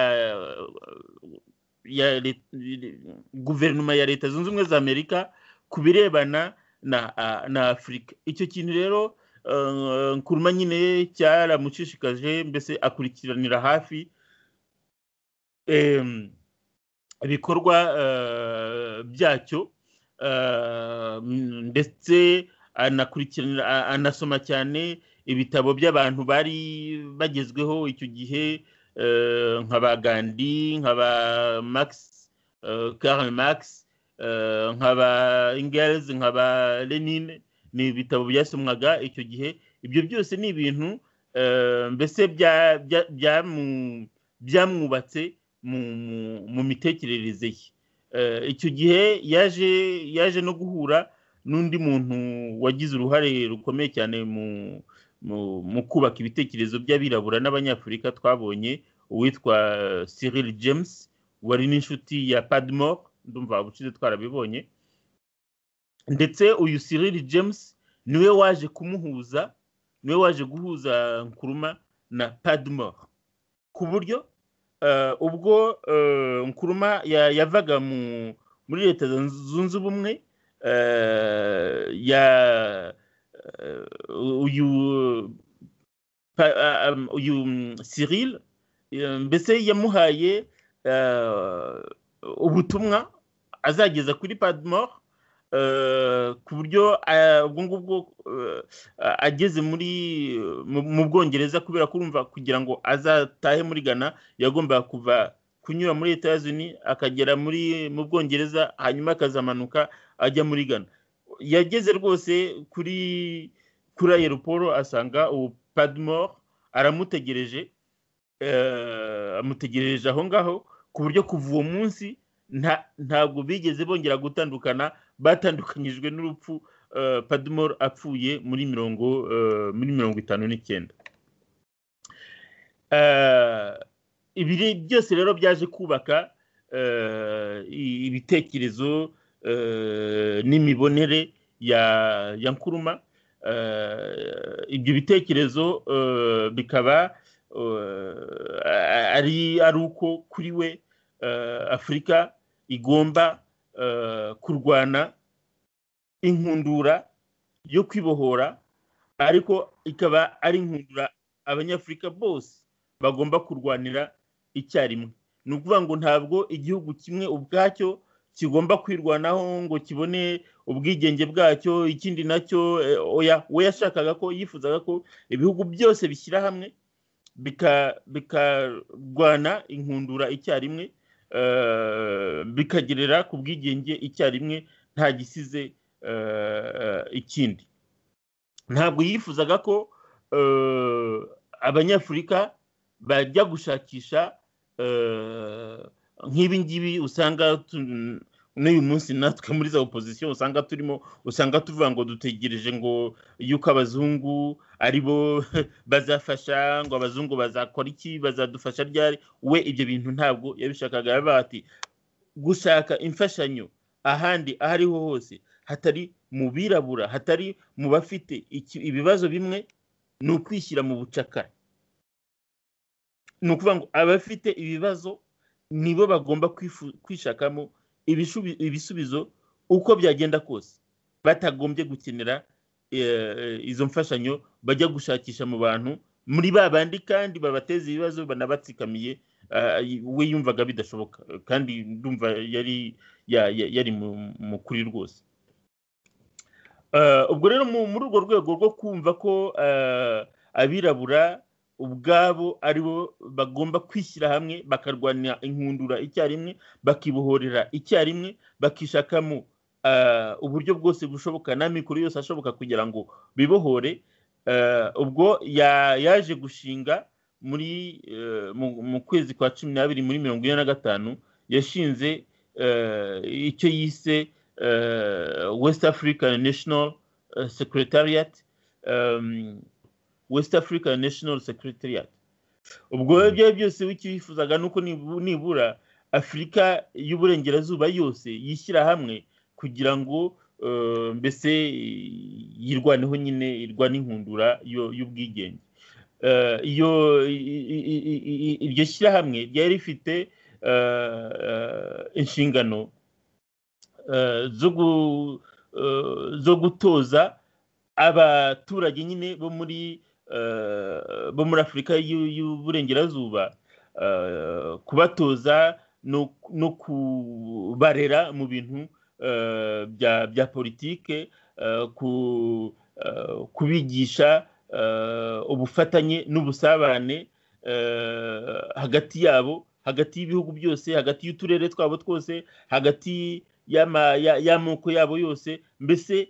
guverinoma ya leta zunze ubumwe za amerika ku birebana na afurika icyo kintu rero nkuruma nyine cyaramushishikaje mbese akurikiranira hafi ibikorwa byacyo ndetse anakurikiranira anasoma cyane ibitabo by'abantu bari bagezweho icyo gihe nka ba gandi nka ba max karl max nka ba ingels nka ba lenine ni ibitabo byasomwaga icyo gihe ibyo byose ni ibintu mbese byamwubatse mu mitekerereze ye icyo gihe yaje yaje no guhura n'undi muntu wagize uruhare rukomeye cyane mu kubaka ibitekerezo by'abirabura n'abanyafurika twabonye uwitwa Cyril James wari n'inshuti ya padmore ndumva ubushize twarabibonye ndetse uyu Cyril James niwe waje kumuhuza niwe waje guhuza nkuruma na padmore ku buryo ubwo nkuruma yavaga muri leta zunze ubumwe ya uyu uyu Cyril mbese yamuhaye ubutumwa azageza kuri padmore ku buryo ubwo ngubwo ageze muri mu bwongereza kubera kurumva kugira ngo azatahe muri ghana yagombaga kuva kunyura muri leta zunze akagera muri mu bwongereza hanyuma akazamanuka ajya muri ghana yageze rwose kuri kuri aeroporo asanga ubu padmore aramutegereje amutegereje aho ngaho ku buryo kuva uwo munsi ntabwo bigeze bongera gutandukana batandukanyijwe n'urupfu padmore apfuye muri mirongo muri mirongo itanu n'icyenda ibi byose rero byaje kubaka ibitekerezo n'imibonere ya nkuruma ibyo bitekerezo bikaba ari uko kuri we afurika igomba kurwana inkundura yo kwibohora ariko ikaba ari inkundura abanyafurika bose bagomba kurwanira icyarimwe ni ukuvuga ngo ntabwo igihugu kimwe ubwacyo kigomba kwirwanaho ngo kibone ubwigenge bwacyo ikindi nacyo we yashakaga ko yifuzaga ko ibihugu byose bishyira hamwe bikarwana inkundura icyarimwe bikagerera ku bwigenge icyarimwe nta gisize ikindi ntabwo yifuzaga ko abanyafurika bajya gushakisha nk'ibi ngibi usanga n'uyu munsi natwe muri za opozisiyo usanga turimo usanga tuvuga ngo dutegereje ngo yuko abazungu aribo bazafasha ngo abazungu bazakora iki bazadufasha ryari we ibyo bintu ntabwo yabishakaga yabaga ati gushaka imfashanyo ahandi aho ariho hose hatari mu birabura hatari mu bafite ibibazo bimwe ni ukwishyira mu bucakara ni ukuvuga ngo abafite ibibazo nibo bagomba kwishakamo ibisubizo uko byagenda kose batagombye gukenera izo mfashanyo bajya gushakisha mu bantu muri ba bandi kandi babateza ibibazo banabatsikamiye we yumvaga bidashoboka kandi ndumva yari yari mukuri rwose ubwo rero muri urwo rwego rwo kumva ko abirabura ubwabo aribo bagomba kwishyira hamwe bakarwanira inkundura icyarimwe bakibohorera icyarimwe bakishakamo uburyo bwose bushoboka n'amikoro yose ashoboka kugira ngo bibohore ubwo yaje gushinga muri mu kwezi kwa cumi n'abiri muri mirongo ine na gatanu yashinze icyo yise west african national secretariat west africa national secretariat ubwo rero byari byose wikifuzaga ni uko nibura afurika y'uburengerazuba yose yishyira hamwe kugira ngo mbese yirwaneho nyine irwane inkundura y'ubwigenge iyo iryo shyirahamwe ryari rifite inshingano zo gutoza abaturage nyine bo muri bo muri afurika y'uburengerazuba kubatoza no kubarera mu bintu bya politike kubigisha ubufatanye n'ubusabane hagati yabo hagati y'ibihugu byose hagati y'uturere twabo twose hagati y'amoko yabo yose mbese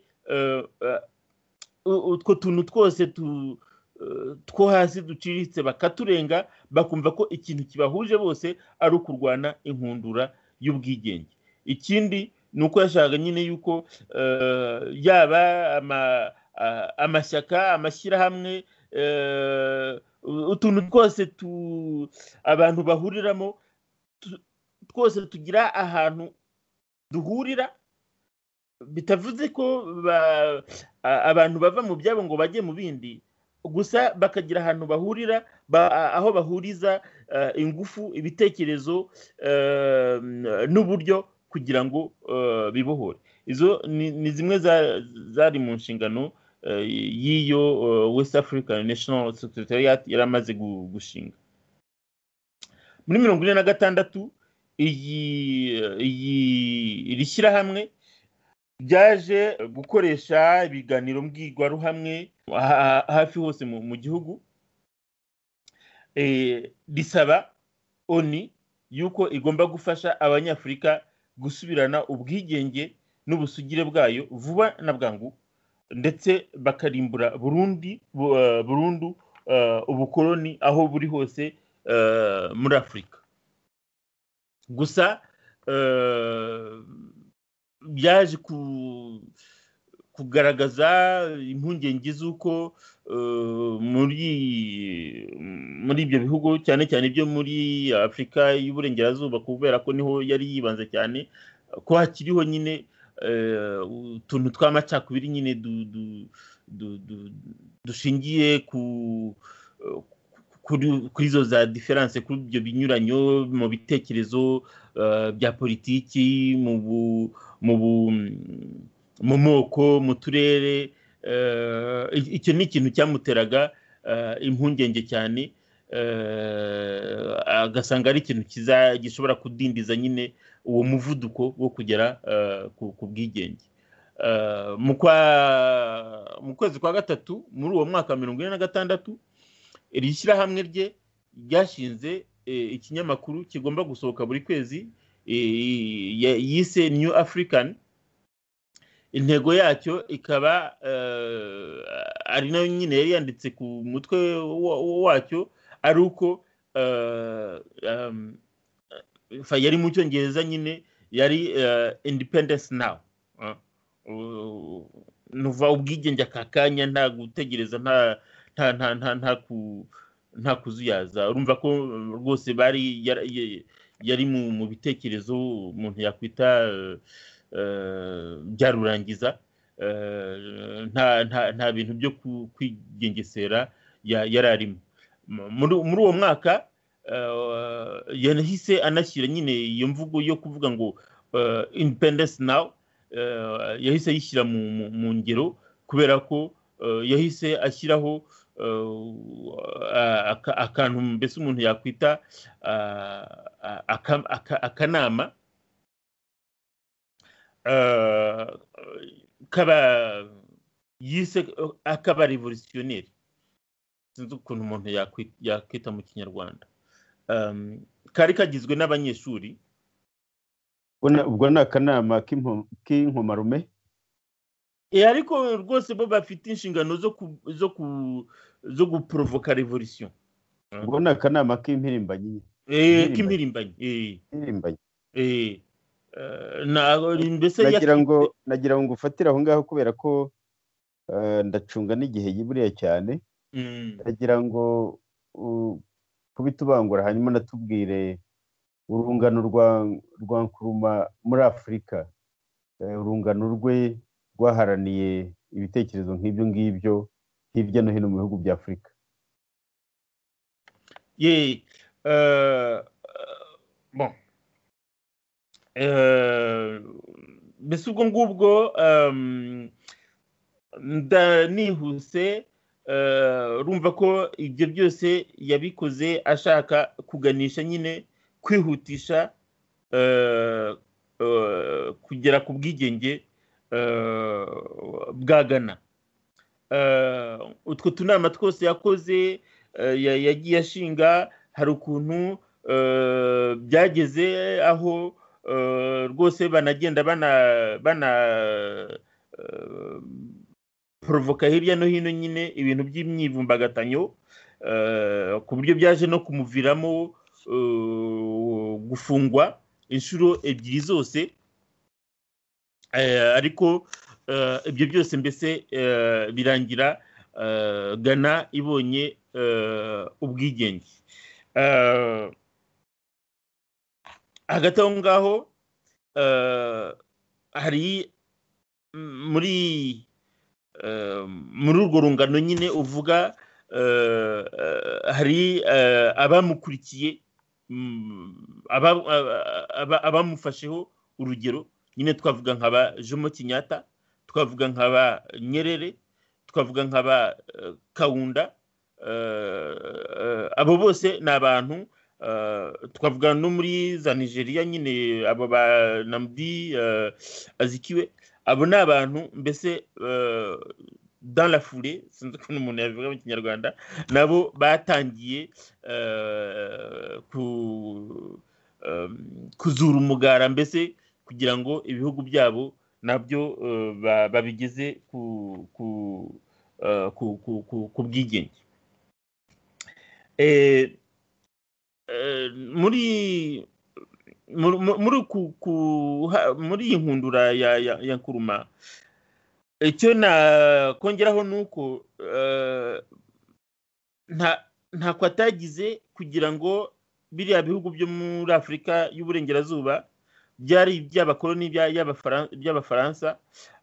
utwo tuntu twose two hasi duciriritse bakaturenga bakumva ko ikintu kibahuje bose ari ukurwana inkundura y'ubwigenge ikindi ni uko yashakaga nyine yuko yaba amashyaka amashyirahamwe utuntu twose abantu bahuriramo twose tugira ahantu duhurira bitavuze ko abantu bava mu byabo ngo bajye mu bindi gusa bakagira ahantu bahurira aho bahuriza ingufu ibitekerezo n'uburyo kugira ngo bibohore izo ni zimwe zari mu nshingano y'iyo west african national secretariat yari amaze gushinga muri mirongo ine na gatandatu iyi iri shyirahamwe byaje gukoresha ibiganiro mbwirwaruhamwe hafi hose mu gihugu risaba oni yuko igomba gufasha abanyafurika gusubirana ubwigenge n'ubusugire bwayo vuba na bwangu ndetse bakarimbura burundu ubukoloni aho buri hose muri afurika gusa byaje kugaragaza impungenge z'uko muri ibyo bihugu cyane cyane byo muri afurika y'uburengerazuba kubera ko niho yari yibanze cyane ko hakiriho nyine utuntu tw'amacakubiri nyine dushingiye kuri izo za diferanse kuri ibyo binyuranyo mu bitekerezo bya politiki mu mu moko mu turere icyo ni ikintu cyamuteraga impungenge cyane agasanga ari ikintu gishobora kudindiza nyine uwo muvuduko wo kugera ku bwigenge mu kwezi kwa gatatu muri uwo mwaka mirongo ine na gatandatu iri shyirahamwe rye ryashinze ikinyamakuru kigomba gusohoka buri kwezi yise new african intego yacyo ikaba ari nayo nyine yari yanditse ku mutwe wacyo ari uko yari mu cyongereza nyine yari independence now nuva ubwigenge aka kanya nta gutegereza nta nta kuzuyaza urumva ko rwose bari yari mu bitekerezo umuntu yakwita byarurangiza nta bintu byo kwigengesera yari arimo muri uwo mwaka yanahise anashyira nyine iyo mvugo yo kuvuga ngo independence now yahise ayishyira mu ngero kubera ko yahise ashyiraho akantu mbese umuntu yakwita akanama kaba yise akaba revolutionneri sinzi ukuntu umuntu yakwita mu kinyarwanda kari kagizwe n'abanyeshuri ubwo ni akanama k'inkomarume ariko rwose bo bafite inshingano zo guporovoka revolisiyo ubwo ni akanama k'impirimbanyi k'impirimbanyi nagira ngo nagira ngo ufatire aho ngaho kubera ko ndacunga n'igihe buriya cyane ndagira ngo uh, kubitubangura hanyuma natubwire urungano rwa rwa nkuruma muri afurika Eh, urungano rwe rwaharaniye ibitekerezo nk'ibyo ngibyo hirya no hino mu bihugu bya afurika ye euh, euh, bon Euh, mbese ubwo ngubwo um, nda- nihuse euh, urumva ko ibyo byose yabikoze ashaka kuganisha nyine kwihutisha euh, euh, kugera ku bwigenge euh, bwa gana Euh, utwo tunama twose yakoze eh, ya- yagiye ashinga hari ukuntu eh, byageze aho eh, rwose banagenda bana bana eh, porovoka hirya no hino nyine ibintu by'imyivumbagatanyo eh, ku buryo byaje no kumuviramo eh, gufungwa inshuro ebyiri zose Eh, ariko eh, ibyo byose mbese eh, birangira eh, gana ibonye eh, ubwigenge Eh, hagati aho ngaho eh, hari mm, muri eh, muri urwo rungano nyine uvuga eh, eh, hari eh, abamukurikiye mm, aba- aba- aba- abamufasheho urugero nyine twavuga nk'aba jomo kinyata twavuga nk'aba nyerere twavuga nk'aba eh, kawunda eh, eh, abo bose ni abantu eh, twavuga no muri za nigeria nyine abo ba namdi eh, azikiwe abo ni abantu mbese eh, dans la foule sinzi ukuntu umuntu yabivuga mu kinyarwanda nabo batangiye eh, ku- eh, kuzura umugara mbese kugira ngo ibihugu byabo nabyo eh, ba- babigeze ku ku eh, ku- ku- ku- ku bwigenge Eh, eh, muri muri muri ku- ku- ha- muri iyi nkundura ya ya- ya nkuruma icyo nakongeraho ni uko eh, nta- ntako atagize kugira ngo biriya bihugu byo muri afurika y'uburengerazuba byari iby'abakoloni bya- y'abafara- by'abafaransa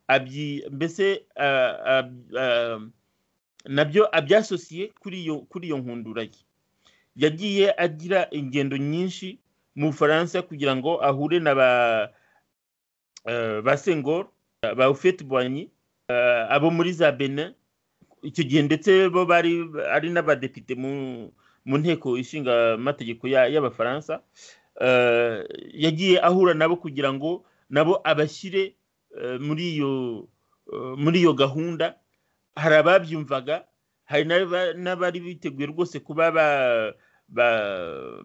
abyi- mbese ah, ab- ah, nabyo abyasosiye kuri iyo kuri iyo nkundura ye yagiye agira ingendo nyinshi mu bufaransa kugira ngo ahure na ba eh, ba sengoro ba ufete boigny eh, abo muri za benin icyo gihe ndetse bo bari ari n'abadepite mu mu nteko ishinga amategeko ya- y'abafaransa eh, yagiye ahura nabo kugira ngo nabo abashyire eh, muri iyo eh, muri iyo gahunda hari ababyumvaga hari n'aba- n'abari biteguye rwose kuba ba- ba-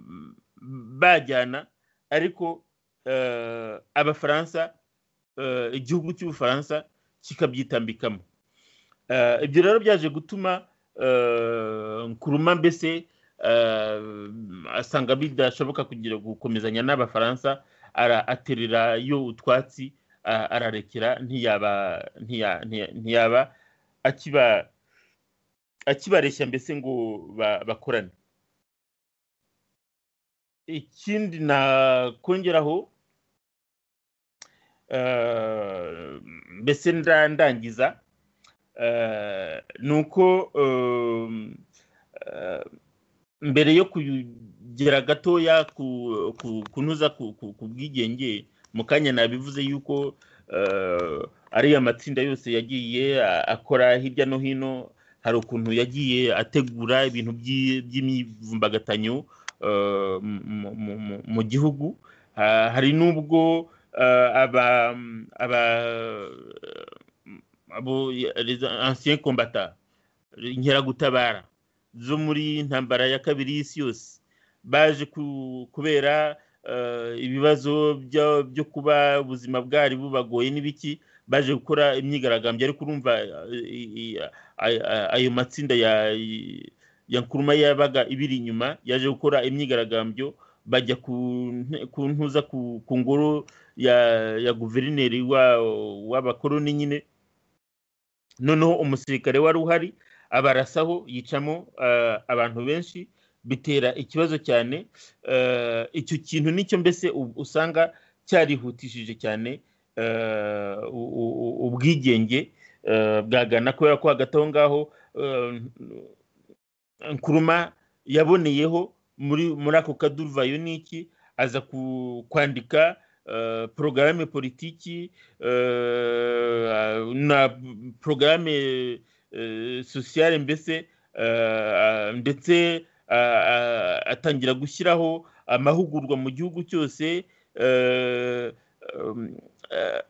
bajyana ariko eh, abafaransa eh, igihugu cy'ubufaransa kikabyitambikamo Eh, ibyo rero byaje gutuma eh, nkuruma mbese eh, asanga bidashoboka kugira gukomezanya n'abafaransa ara- aterera yo utwatsi a- ararekera ntiyaba ntiya- ntiya- ntiyaba akiba akibareshya mbese ngo ba- bakorane ikindi nakongeraho eh, mbese nda- ndangiza Eh, ni uko ehm, eh, mbere yo kugera gatoya ku- ku- kunoza ku ku- ku bwigenge mu kanya nabivuze yuko eh, ariya matsinda yose yagiye a- akora hirya no hino hari ukuntu yagiye ategura ibintu by'i- by'imyivumbagatanyo eh, mu- mu- mu- mu- mu gihugu Ha- hari n'ubwo eh, aba aba- abo les anciens combattants inkeragutabara zo muri intambara ya kabiri y'isi yose baje ku- kubera eh, ibibazo byo byo kuba ubuzima bwari bubagoye n'ibiki baje gukora imyigaragambyo ariko urumva eh, i- i- ay- ay- ayo matsinda ya ya nkuruma yabaga ibiri inyuma yaje gukora imyigaragambyo bajya ku nte- ku ntuza ku ku ngoro ya ya guverineri wa- w'abakoloni nyine noneho umusirikare wari uhari abarasaho yicamo eh, abantu benshi bitera ikibazo cyane eh, icyo kintu nicyo mbese u- usanga cyarihutishije cyane eh, u- u- u- ubwigenge eh, bwa Ghana kubera ko hagati aho ngaho eh, Nkuruma yaboneyeho muri muri ako kaduruvayo ni iki aza ku- kwandika eh, porogaramu politiki eh, na porogaramu eh, sosiyale mbese eh, ndetse ah, ah, atangira gushyiraho amahugurwa mu gihugu cyose eh, um, eh,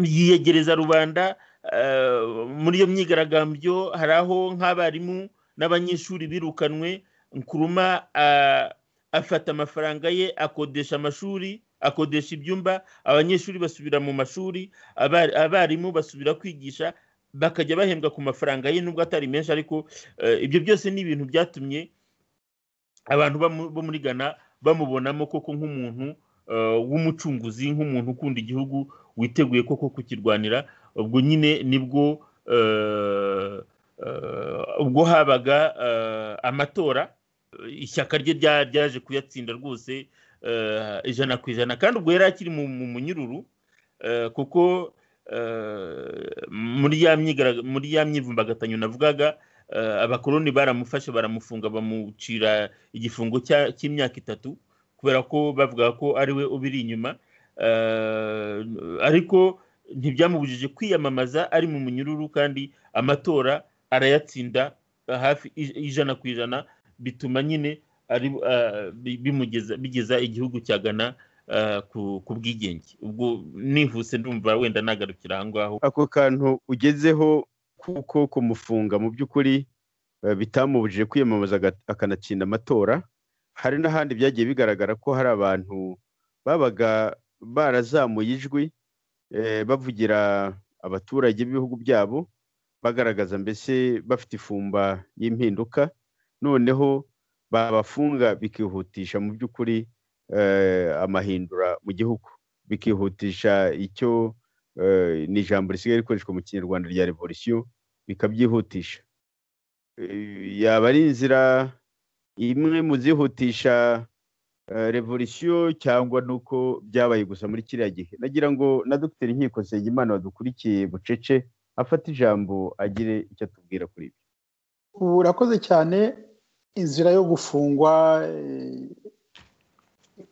yiyegereza rubanda eh, muri iyo myigaragambyo hari aho nk'abarimu n'abanyeshuri birukanwe nkuruma ah, afata amafaranga ye akodesha amashuri akodesha ibyumba abanyeshuri basubira mu mashuri aba- abarimu basubira kwigisha bakajya bahembwa ku mafaranga ye nubwo atari menshi ariko eh, ibyo byose ni ibintu byatumye abantu bamu- bo muri ghana bamubonamo koko nk'umuntu eh, w'umucunguzi nk'umuntu ukunda igihugu witeguye koko kukirwanira ubwo nyine nibwo eh, eh, ubwo habaga eh, amatora ishyaka rye rya- ryaje kuyatsinda rwose eh, ijana ku ijana kandi ubwo yari akiri mu mu munyururu eh, kuko eh, muri ya myigarag- muri ya myivumbagatanya navugaga eh, abakoloni baramufashe baramufunga bamucira igifungo cya- cy'imyaka itatu kubera ko bavuga ko ari we ubiri inyuma Eh, ariko ntibyamubujije kwiyamamaza ari mu munyururu kandi amatora arayatsinda eh, hafi ij- ijana ku ijana bituma nyine ari ah, bi- bimugeza bigeza igihugu cya Ghana ah, ku ku bwigenge ubwo nihuse ndumva wenda nagarukira aho ngaho ako kantu ugezeho kuko kumufunga mu by'ukuri eh, bitamubujije kwiyamamaza aga- akanatsinda amatora hari n'ahandi byagiye bigaragara ko hari abantu babaga barazamuye ijwi eh, bavugira abaturage b'ibihugu byabo bagaragaza mbese bafite ifumba y'impinduka noneho babafunga bikihutisha mu by'ukuri eh, amahindura mu gihugu bikihutisha icyo eh, ni ijambo risigaye rikoreshwa mu kinyarwanda rya revolisiyo bikabyihutisha Eh, yaba ari inzira imwe mu zihutisha eh, revolisiyo cyangwa nuko byabaye gusa muri kiriya gihe nagira ngo na dogiteri nkiko nsengimana wadukurikiye bucece afate ijambo agire icyo atubwira kuri ibyo ubu urakoze cyane inzira yo gufungwa eh,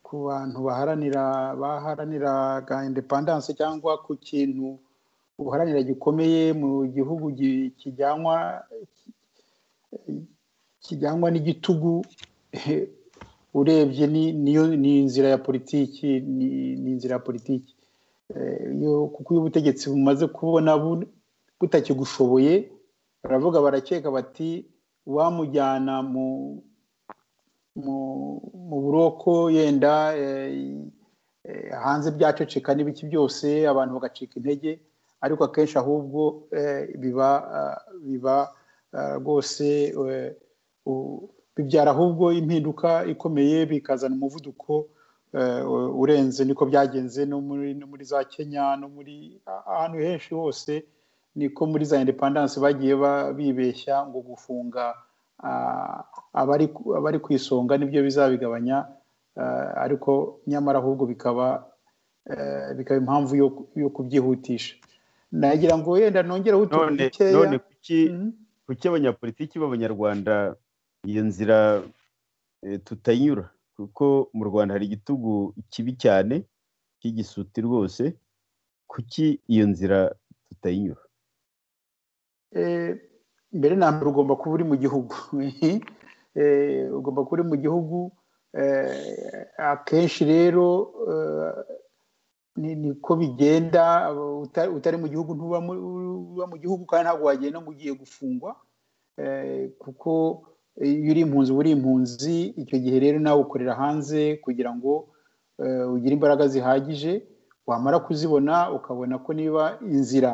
ku bantu baharanira baharaniraga indepandanse cyangwa ku kintu ubuharanira gikomeye mu gihugu gi- kijyanwa kijyanwa n'igitugu eh, urebye ni- niyo ni inzira ya politiki ni ni inzira ya politiki Eh, iyo kuko iyo ubutegetsi bumaze kubona bu- butakigushoboye baravuga barakeka bati wamujyana mu mu mu buroko yenda eh, eh, hanze byaceceka n'ibiki byose abantu bagacika intege ariko akenshi ahubwo eh, biba ah, biba ah, rwose eh, u- bibyara ahubwo impinduka ikomeye bikazana umuvuduko eh, u- urenze niko byagenze no muri no muri za Kenya no muri a- ahantu henshi hose niko muri za independence bagiye ba- bibeshya ngo gufunga ah, abari ku- abari ku isonga nibyo bizabigabanya ah, ariko nyamara ahubwo bikaba eh, bikaba impamvu yo yo kubyihutisha nagira ngo wenda nongereho utuntu none dukeya none kuki Mhm. kuki abanyapolitiki b'abanyarwanda iyo nzira eh, tutayinyura kuko mu rwanda hari igitugu kibi cyane cy'igisuti rwose kuki iyo nzira tutayinyura Eh, mbere na mbere ugomba kuba uri mu gihugu Eh, ugomba kuba uri mu gihugu eh, akenshi rero eh, ni- niko bigenda uta- utari mu gihugu ntuba mu- uba mu gihugu kandi ntabwo wagenda ngo ugiye gufungwa Eh, kuko iyo uri impunzi uba uri impunzi icyo gihe rero nawe ukorera hanze kugira ngo eh, ugire imbaraga zihagije wamara kuzibona ukabona ko niba inzira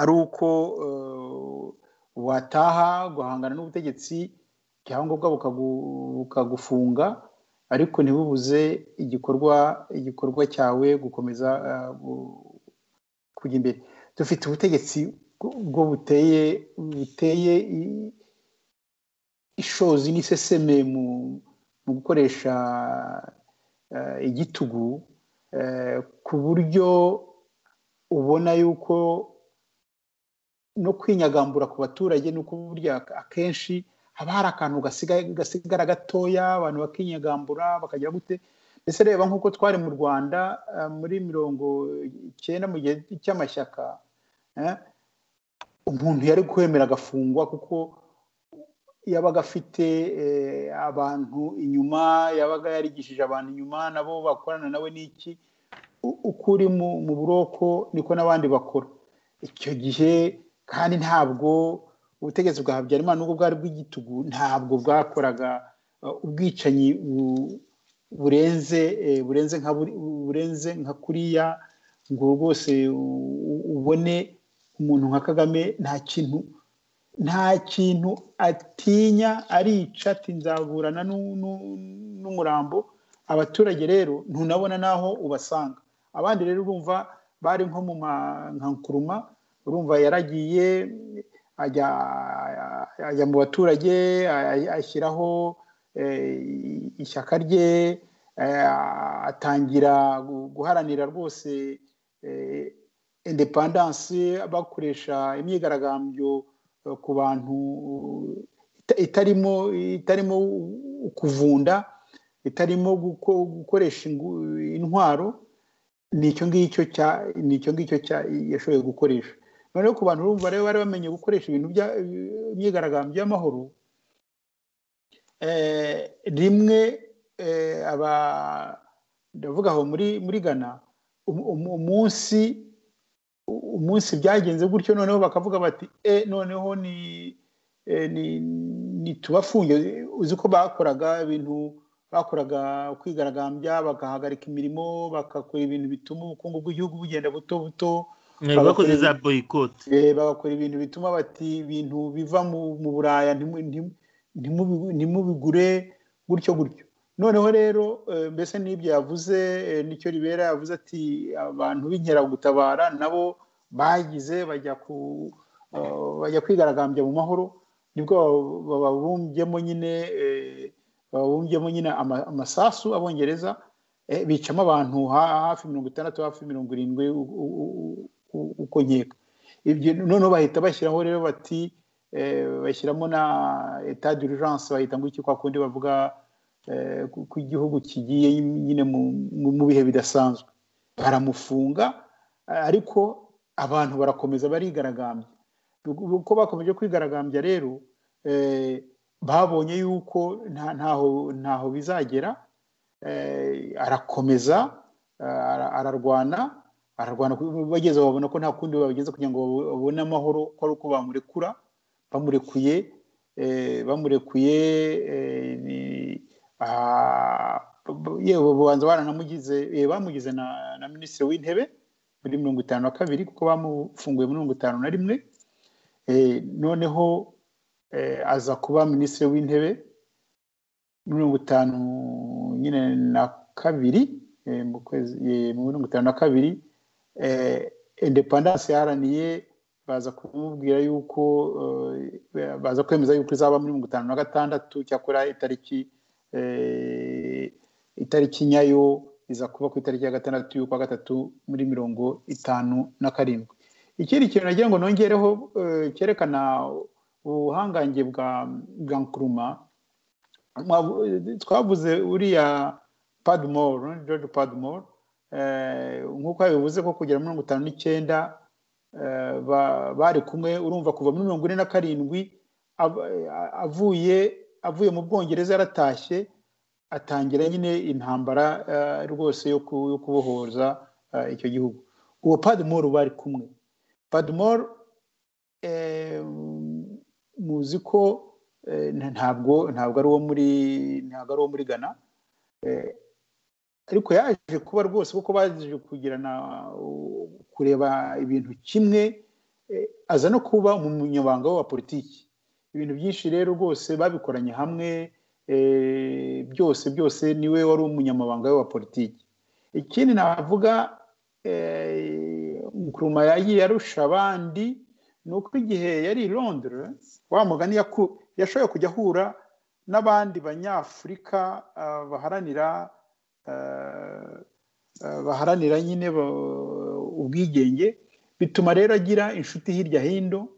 ari uko eh, wataha guhangana n'ubutegetsi ibyangombwa bukagu- bukagufunga ariko ntibubuze igikorwa igikorwa cyawe gukomeza eh, gu- kujya imbere dufite ubutegetsi ubwo buteye buteye i- ishozi n'iseseme mu mu gukoresha eh, igitugu eh, ku buryo ubona yuko no kwinyagambura ku baturage ni uko burya akenshi haba hari akantu gasigaye gasigara gatoya abantu bakinyagambura bakagira gute mbese reba nk'uko twari mu rwanda eh, muri mirongo icyenda mu gihe cy'amashyaka eh, umuntu yari kwemera agafungwa kuko yabaga afite eh, abantu inyuma yabaga yarigishije abantu inyuma nabo bakorana nawe n'iki U- uko uri mu mu buroko niko n'abandi bakora icyo gihe kandi ntabwo ubutegetsi bwa habyarimana nubwo bwari bw'igitugu ntabwo bwakoraga eh, ubwicanyi bu- burenze eh, burenze nka buri- burenze nka kuriya ngo rwose u- u- ubone umuntu nka kagame nta kintu nta kintu atinya arica ati nzaburana n'u- n'u- n'umurambo abaturage rero ntunabona n'aho ubasanga abandi rero urumva bari nko mu ma- nka nkuruma urumva yaragiye ajya ajya mu baturage a- ashyiraho eh, ishyaka rye eh, atangira gu- guharanira rwose eh, independence bakoresha imyigaragambyo eh, ku bantu ita- itarimo itarimo kuvunda itarimo guko- gukoresha ingu- intwaro ni icyo ngicyo cya ni icyo ngicyo cya yashoboye gukoresha noneho ku bantu urumva rero bari bamenye gukoresha ibintu bya- imyigaragambyo y'amahoro eh, rimwe eh, aba ndavuga aho muri muri Ghana um- um- umunsi umunsi byagenze gutyo noneho bakavuga bati e noneho ni eh, ni nitubafunge uzi ko bakoraga ibintu bakoraga kwigaragambya bagahagarika imirimo bagakora ibintu bituma ubukungu bw'igihugu bugenda buto buto Mwari bakoze za boyikote Eh, bagakora ibintu bituma bati ibintu biva mu mu buraya ntimu- ntimu- ntimubi- ntimubigure gutyo gutyo noneho rero eh, mbese n'ibyo yavuze eh, nicyo ribera yavuze ati abantu b'inkeragutabara nabo bagize bajya ku eh, bajya kwigaragambya mu mahoro nibwo baba- babumbyemo nyine eh, babumbyemo nyine ama- amasasu abongereza eh, bicamo abantu ha- hafi mirongo itandatu hafi mirongo irindwi u- u- u- u- uko nkeka ibyo noneho bahita bashyiraho rero bati eh, bashyiramo na etat d'urgence bahita ngo iki kwa kundi bavuga eh, ko ko igihugu kigiye nyine mu- mu- mu bihe bidasanzwe baramufunga eh, ariko abantu barakomeza barigaragambya uko bakomeje kwigaragambya rero eh, babonye yuko nta- ntaho ntaho bizagera eh, arakomeza eh, ara- ararwana ararwana ku- bageze aho babona ko nta kundi babigeze kugira ngo babu- babone amahoro ko ari uko bamurekura bamurekuye eh, bamurekuye eh, ni- ah, b- b- yewe babanza baranamugize eh, bamugize na, na minisitiri w'intebe muri mirongo itanu na kabiri kuko bamufunguye muri mirongo itanu na rimwe Eh, noneho eh, aza kuba minisitiri w'intebe muri mirongo itanu nyine na kabiri eh, mu kwezi eh, muri mirongo itanu na kabiri eh, independence yaharaniye baza kumubwira yuko eh, baza kwemeza yuko izaba muri mirongo itanu na gatandatu cyakora itariki eh, itariki nyayo iza kuba ku itariki ya gatandatu y'ukwa gatatu muri mirongo itanu na karindwi ikindi kintu nagira ngo nongereho eh, cyerekana ubuhangange bwa bwa nkuruma Mwavu- twavuze uriya padmore george padmore eh, nk'uko yabivuze ko kugera muri mirongo itanu n'icyenda eh, ba- bari kumwe urumva kuva muri mirongo ine na karindwi av- eh, avuye avuye mu bwongereza yaratashye atangira nyine intambara eh, rwose yo ku- yo kubohoza eh, icyo gihugu uwo padmore bari kumwe padmore eh, muzi ko eh, nta- ntabwo ntabwo ari uwo muri ntabwo ari uwo muri Ghana eh, ariko yaje kuba rwose kuko baje kugirana uh, kureba ibintu kimwe eh, aza no kuba umunyamabanga wa politiki ibintu byinshi rero rwose babikoranye hamwe eh, byose byose niwe wari umunyamabanga we wa politiki ikindi navuga eh, Nkrumah yagiye arusha abandi ni uko igihe yari i londres wa mugani yaku- yashoboye kujya ahura n'abandi banyafurika ah, baharanira ah, ah, baharanira nyine ba- ubwigenge bituma rero agira inshuti hirya hino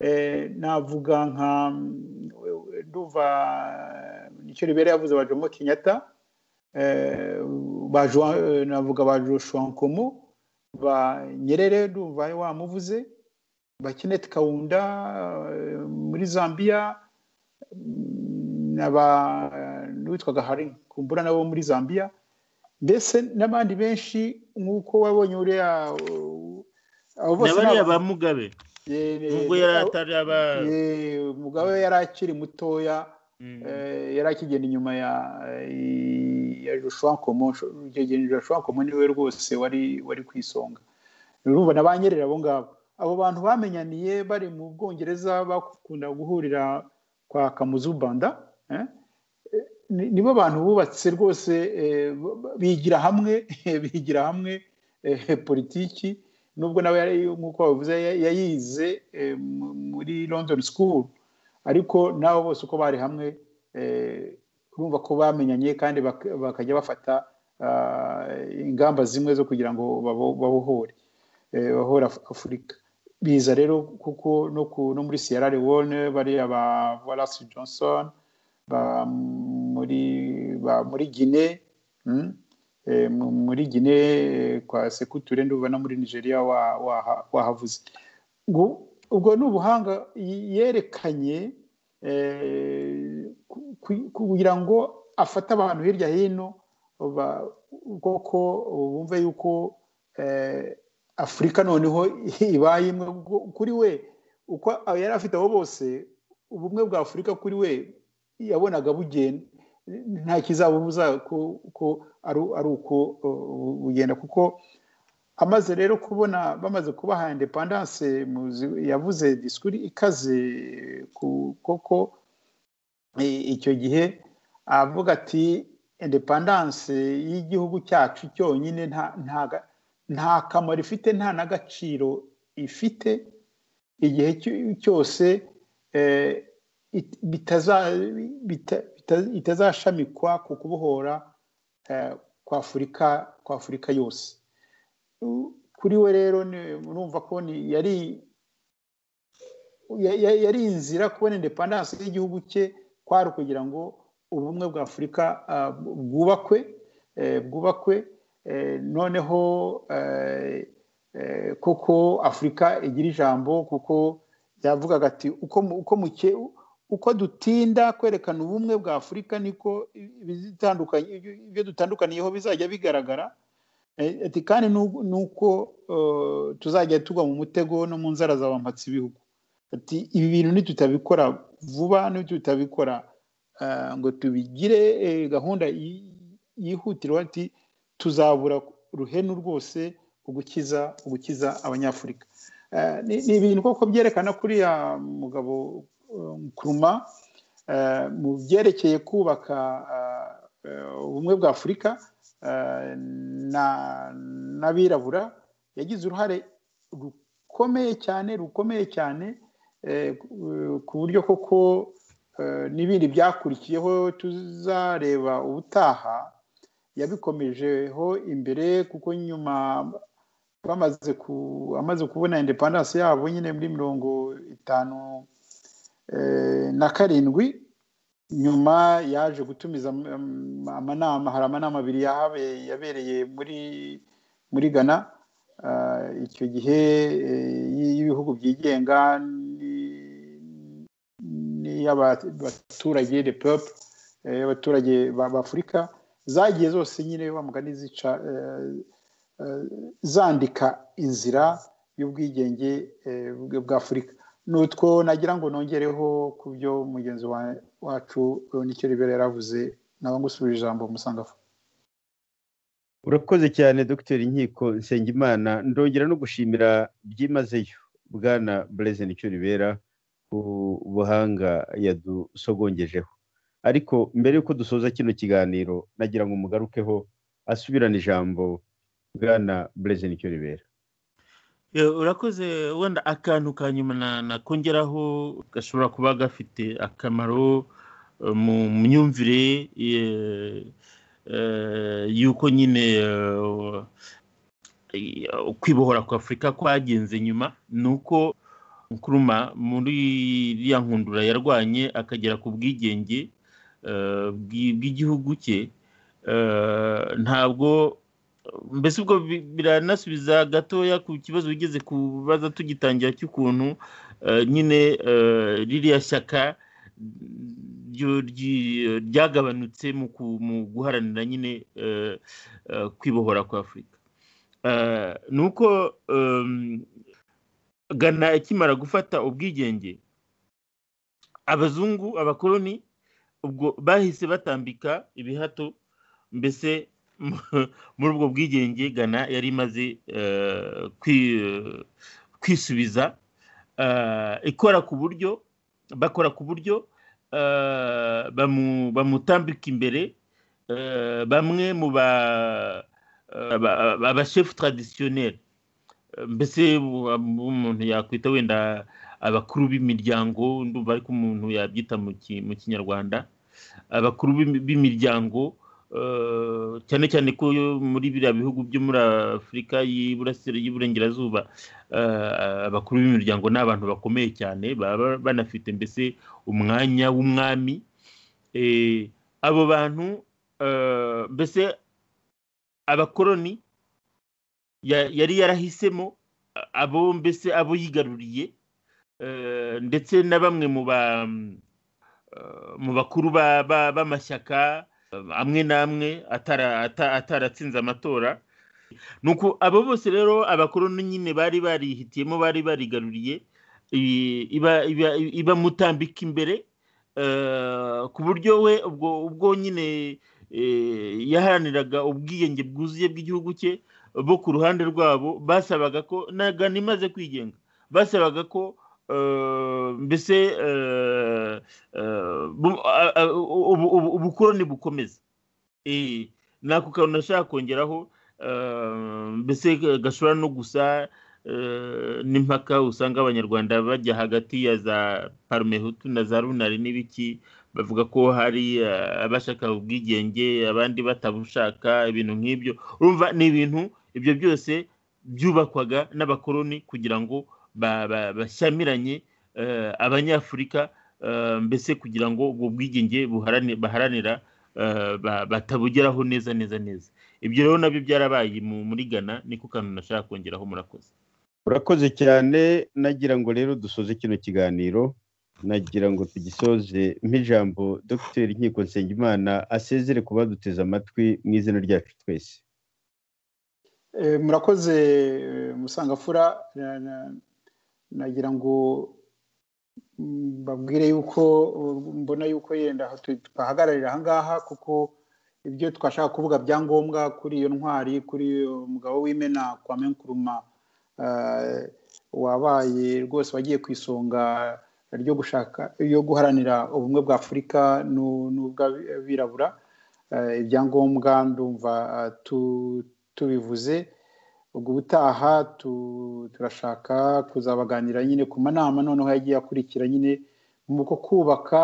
Eh, navuga nka mm, ndumva nicyo ribera yavuze ba jomo kenyatta eh, ba Joa- eh, navuga ba joshua nkomo ba nyerere ndumva wamuvuze ba Kenneth Kaunda eh, muri Zambia mm, n'aba n'uwitwaga Hari kumbura nabo muri Zambia mbese n'abandi benshi nk'uko wabonye uriya uh, abo bose na bariya ni ba aba- mugabe eh, eh, nubwo yari abo- atari aba eh, Mugabe yari akiri mutoya Mm. eh, yari akigenda inyuma ya ya Joshua Nkomo icyo gihe Joshua Nkomo niwe rwose wari wari ku isonga urumva na ba Nyerere abo ngabo abo bantu bamenyaniye bari mu Bwongereza bakunda guhurira kwa Kamuzu Banda eh? Ni- nibo bantu bubatse rwose eh, b- b- bigira hamwe bigira hamwe eh, politiki nubwo nawe yari nk'uko babivuze ya- yayize eh, mu- muri London School ariko nabo bose uko bari hamwe eh, urumva ko bamenyanye kandi bak- bakajya bafata ah, ingamba zimwe zo kugira ngo babo- babohore eh, babohore Af- afurika biza rero kuko no, ku, no muri sierra leone bariya ba wallace johnson ba muri ba muri gine mm? eh, mu- muri gine eh, kwa sekuture ndumva no muri nigeria wa- waha- wahavuze ngo ubwo ni ubuhanga y- yerekanye eh, ku- ku- kugira ngo afate abantu hirya hino ba- kuko bumve yuko eh, afurika noneho ibaye imwe Ubwo kuri we uko yari afite abo bose ubumwe bwa afurika kuri we yabonaga bugenda nta kizabubuza ko ko ari ari uko uh, bugenda kuko amaze rero kubona bamaze kubaha independance muzi- yavuze disikuru ikaze ku- koko i- icyo gihe avuga ati independance y'igihugu cyacu cyonyine nta nta ga- nta kamaro ifite nta n'agaciro ifite igihe cyo- cyose eh, it- bitaza- bita- bita- itazashamikwa ku kubohora eh, kwa afurika kwa afurika yose kuri we rero ni- urumva ko ni- yari ya- ya- yari inzira kubona independence y'igihugu cye kwari ukugira ngo ubumwe bwa afurika ah, bwubakwe eh, bwubakwe eh, noneho eh, eh, koko afurika igira ijambo kuko yavugaga ati uko mu- uko muke uko dutinda kwerekana ubumwe bwa afurika niko ibizitandukanye ibyo- ibyo dutandukaniyeho bizajya bigaragara Eh, ati kandi nu- nuko eh, tuzajya tugwa mu mutego no mu nzara za bampatsi ibihugu ati ibi bintu nitutabikora vuba nitutabikora eh, ngo tubigire eh, gahunda yi- yihutirwa ati tuzabura ruhenu rwose ugukiza ugukiza abanyafurika Eh, ni ni ibintu koko byerekana kuriya mugabo eh, Nkrumah eh, mu byerekeye kubaka eh, eh, ubumwe bwa afurika eh, na- n'abirabura yagize uruhare rukomeye cyane rukomeye cyane eh, ku- ku buryo koko eh, n'ibindi byakurikiyeho tuzareba ubutaha yabikomejeho imbere kuko nyuma bamaze ku amaze kubona independence yabo nyine muri mirongo itanu eh, na karindwi nyuma yaje gutumiza am- amanama hari amanama abiri yahabe- yabereye muri muri ghana Ah, icyo gihe eh, y- y'ibihugu byigenga ni- n'iy'abaturage de peuple eh, y'abaturage ba- b'afurika zagiye zose nyine wa mugani zica eh, eh, zandika inzira y'ubwigenge eh, bw- bw'afurika n'utwo nagira ngo nongereho ku byo mugenzi wa- wacu nicyo ribera yaravuze naba ngusubije ijambo musangafu urakoze cyane dr inkiko nsengimana ndongera no gushimira byimazeyo bwana bureze nicyo ribera ku buhanga yadusogongejeho ariko mbere y'uko dusoza kino kiganiro nagira ngo umugarukeho asubirane ijambo bwana bureze nicyo ribera urakoze wenda akantu ka nyuma nakongeraho gashobora kuba gafite akamaro mu myumvire y'uko nyine kwibohora kwa afurika kwagenze nyuma ni uko nkuruma muri iriya nkundura yarwanye akagera ku bwigenge bw'igihugu cye ntabwo mbese ubwo biranasubiza gatoya ku kibazo wigeze kubaza tugitangira cy'ukuntu nyine ririya shyaka ryagabanutse mu guharanira nyine kwibohora kwa afurika ni uko gana ikimara gufata ubwigenge abazungu abakoloni ubwo bahise batambika ibihato mbese muri ubwo bwigenge gana yari imaze kwisubiza ikora ku buryo bakora ku buryo bamutambika imbere bamwe mu ba abashefu taradisiyoneri mbese umuntu yakwita wenda abakuru b'imiryango ndumva ariko umuntu yabyita mu kinyarwanda abakuru b'imiryango cyane cyane ko muri biriya bihugu byo muri afurika y'iburengerazuba abakuru b'imiryango ni abantu bakomeye cyane baba banafite mbese umwanya w'umwami abo bantu mbese abakoroni yari yarahisemo abo mbese abo yigaruriye ndetse na bamwe mu bakuru b'amashyaka amwe n'amwe ataratsinze amatora nuko abo bose rero abakoroni nyine bari barihitiyemo bari barigaruriye ibamutambika imbere ku buryo we ubwo nyine yaharaniraga ubwiyenge bwuzuye bw'igihugu cye bo ku ruhande rwabo basabaga ko nagana imaze kwigenga basabaga ko mbese ubukoroni bukomeza ni ako kantu nashaka kongeraho mbese gashobora no gusa n'impaka usanga abanyarwanda bajya hagati ya za parumehutu na za runari n'ibiki bavuga ko hari abashaka ubwigenge abandi batabushaka ibintu nk'ibyo urumva ni ibintu ibyo byose byubakwaga n'abakoroni kugira ngo bashyamiranye abanyafurika mbese kugira ngo ubwo bwigenge baharanira batabugeraho neza neza neza ibyo rero nabyo byarabaye muri gana niko kantu nashaka kongeraho murakoze urakoze cyane nagira ngo rero dusoze kino kiganiro nagira ngo tugisoze nk'ijambo dr inkiko nsengimana asezere ku baduteze amatwi mu izina ryacu twese murakoze musangafura nagira ngo mbabwire yuko mbona yuko yenda tuhagararira ahangaha kuko ibyo twashaka kuvuga bya ngombwa kuri iyo ntwari kuri iyo mugabo w'imena kwa menkuruma wabaye rwose wagiye ku isonga ryo gushaka yo guharanira ubumwe bwa afurika n'ubw'abirabura ibyangombwa ndumva tubivuze ubwo ubutaha turashaka kuzabaganira nyine ku manama noneho yagiye akurikira nyine mu kubaka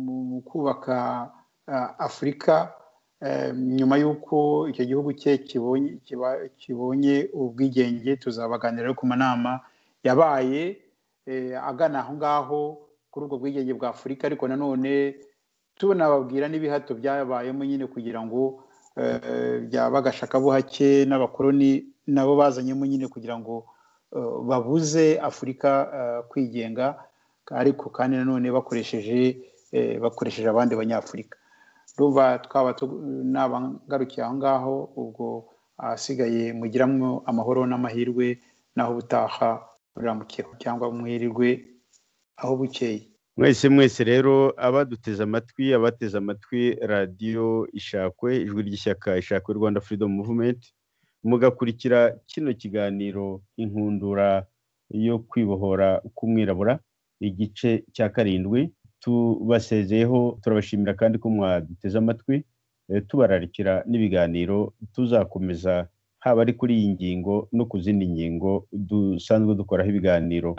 mu kubaka afurika nyuma y'uko icyo gihugu cye kibonye ubwigenge tuzabaganira ku manama yabaye agana aho ngaho kuri ubwo bwigenge bwa afurika ariko nanone tunababwira n'ibihato byabayemo nyine kugira ngo byaba agashakabuhake n'abakoroni nabo bazanyemo nyine kugira ngo babuze afurika kwigenga ariko kandi nanone bakoresheje bakoresheje abandi banyafurika ruba twaba n'abangarukiye aho ngaho ubwo ahasigaye mugiramo amahoro n'amahirwe naho ubutaha ruramukeho cyangwa mwirirwe aho bukeye mwese mwese rero abaduteze amatwi abateze amatwi radiyo ishakwe ijwi ry'ishyaka ishakwe rwanda freedom movement mugakurikira kino kiganiro inkundura yo kwibohora k'umwirabura igice cya karindwi tubasezeyeho turabashimira kandi ko mwaduteze amatwi tubararikira n'ibiganiro tuzakomeza haba ari kuri iyi ngingo no ku zindi ngingo dusanzwe dukoraho ibiganiro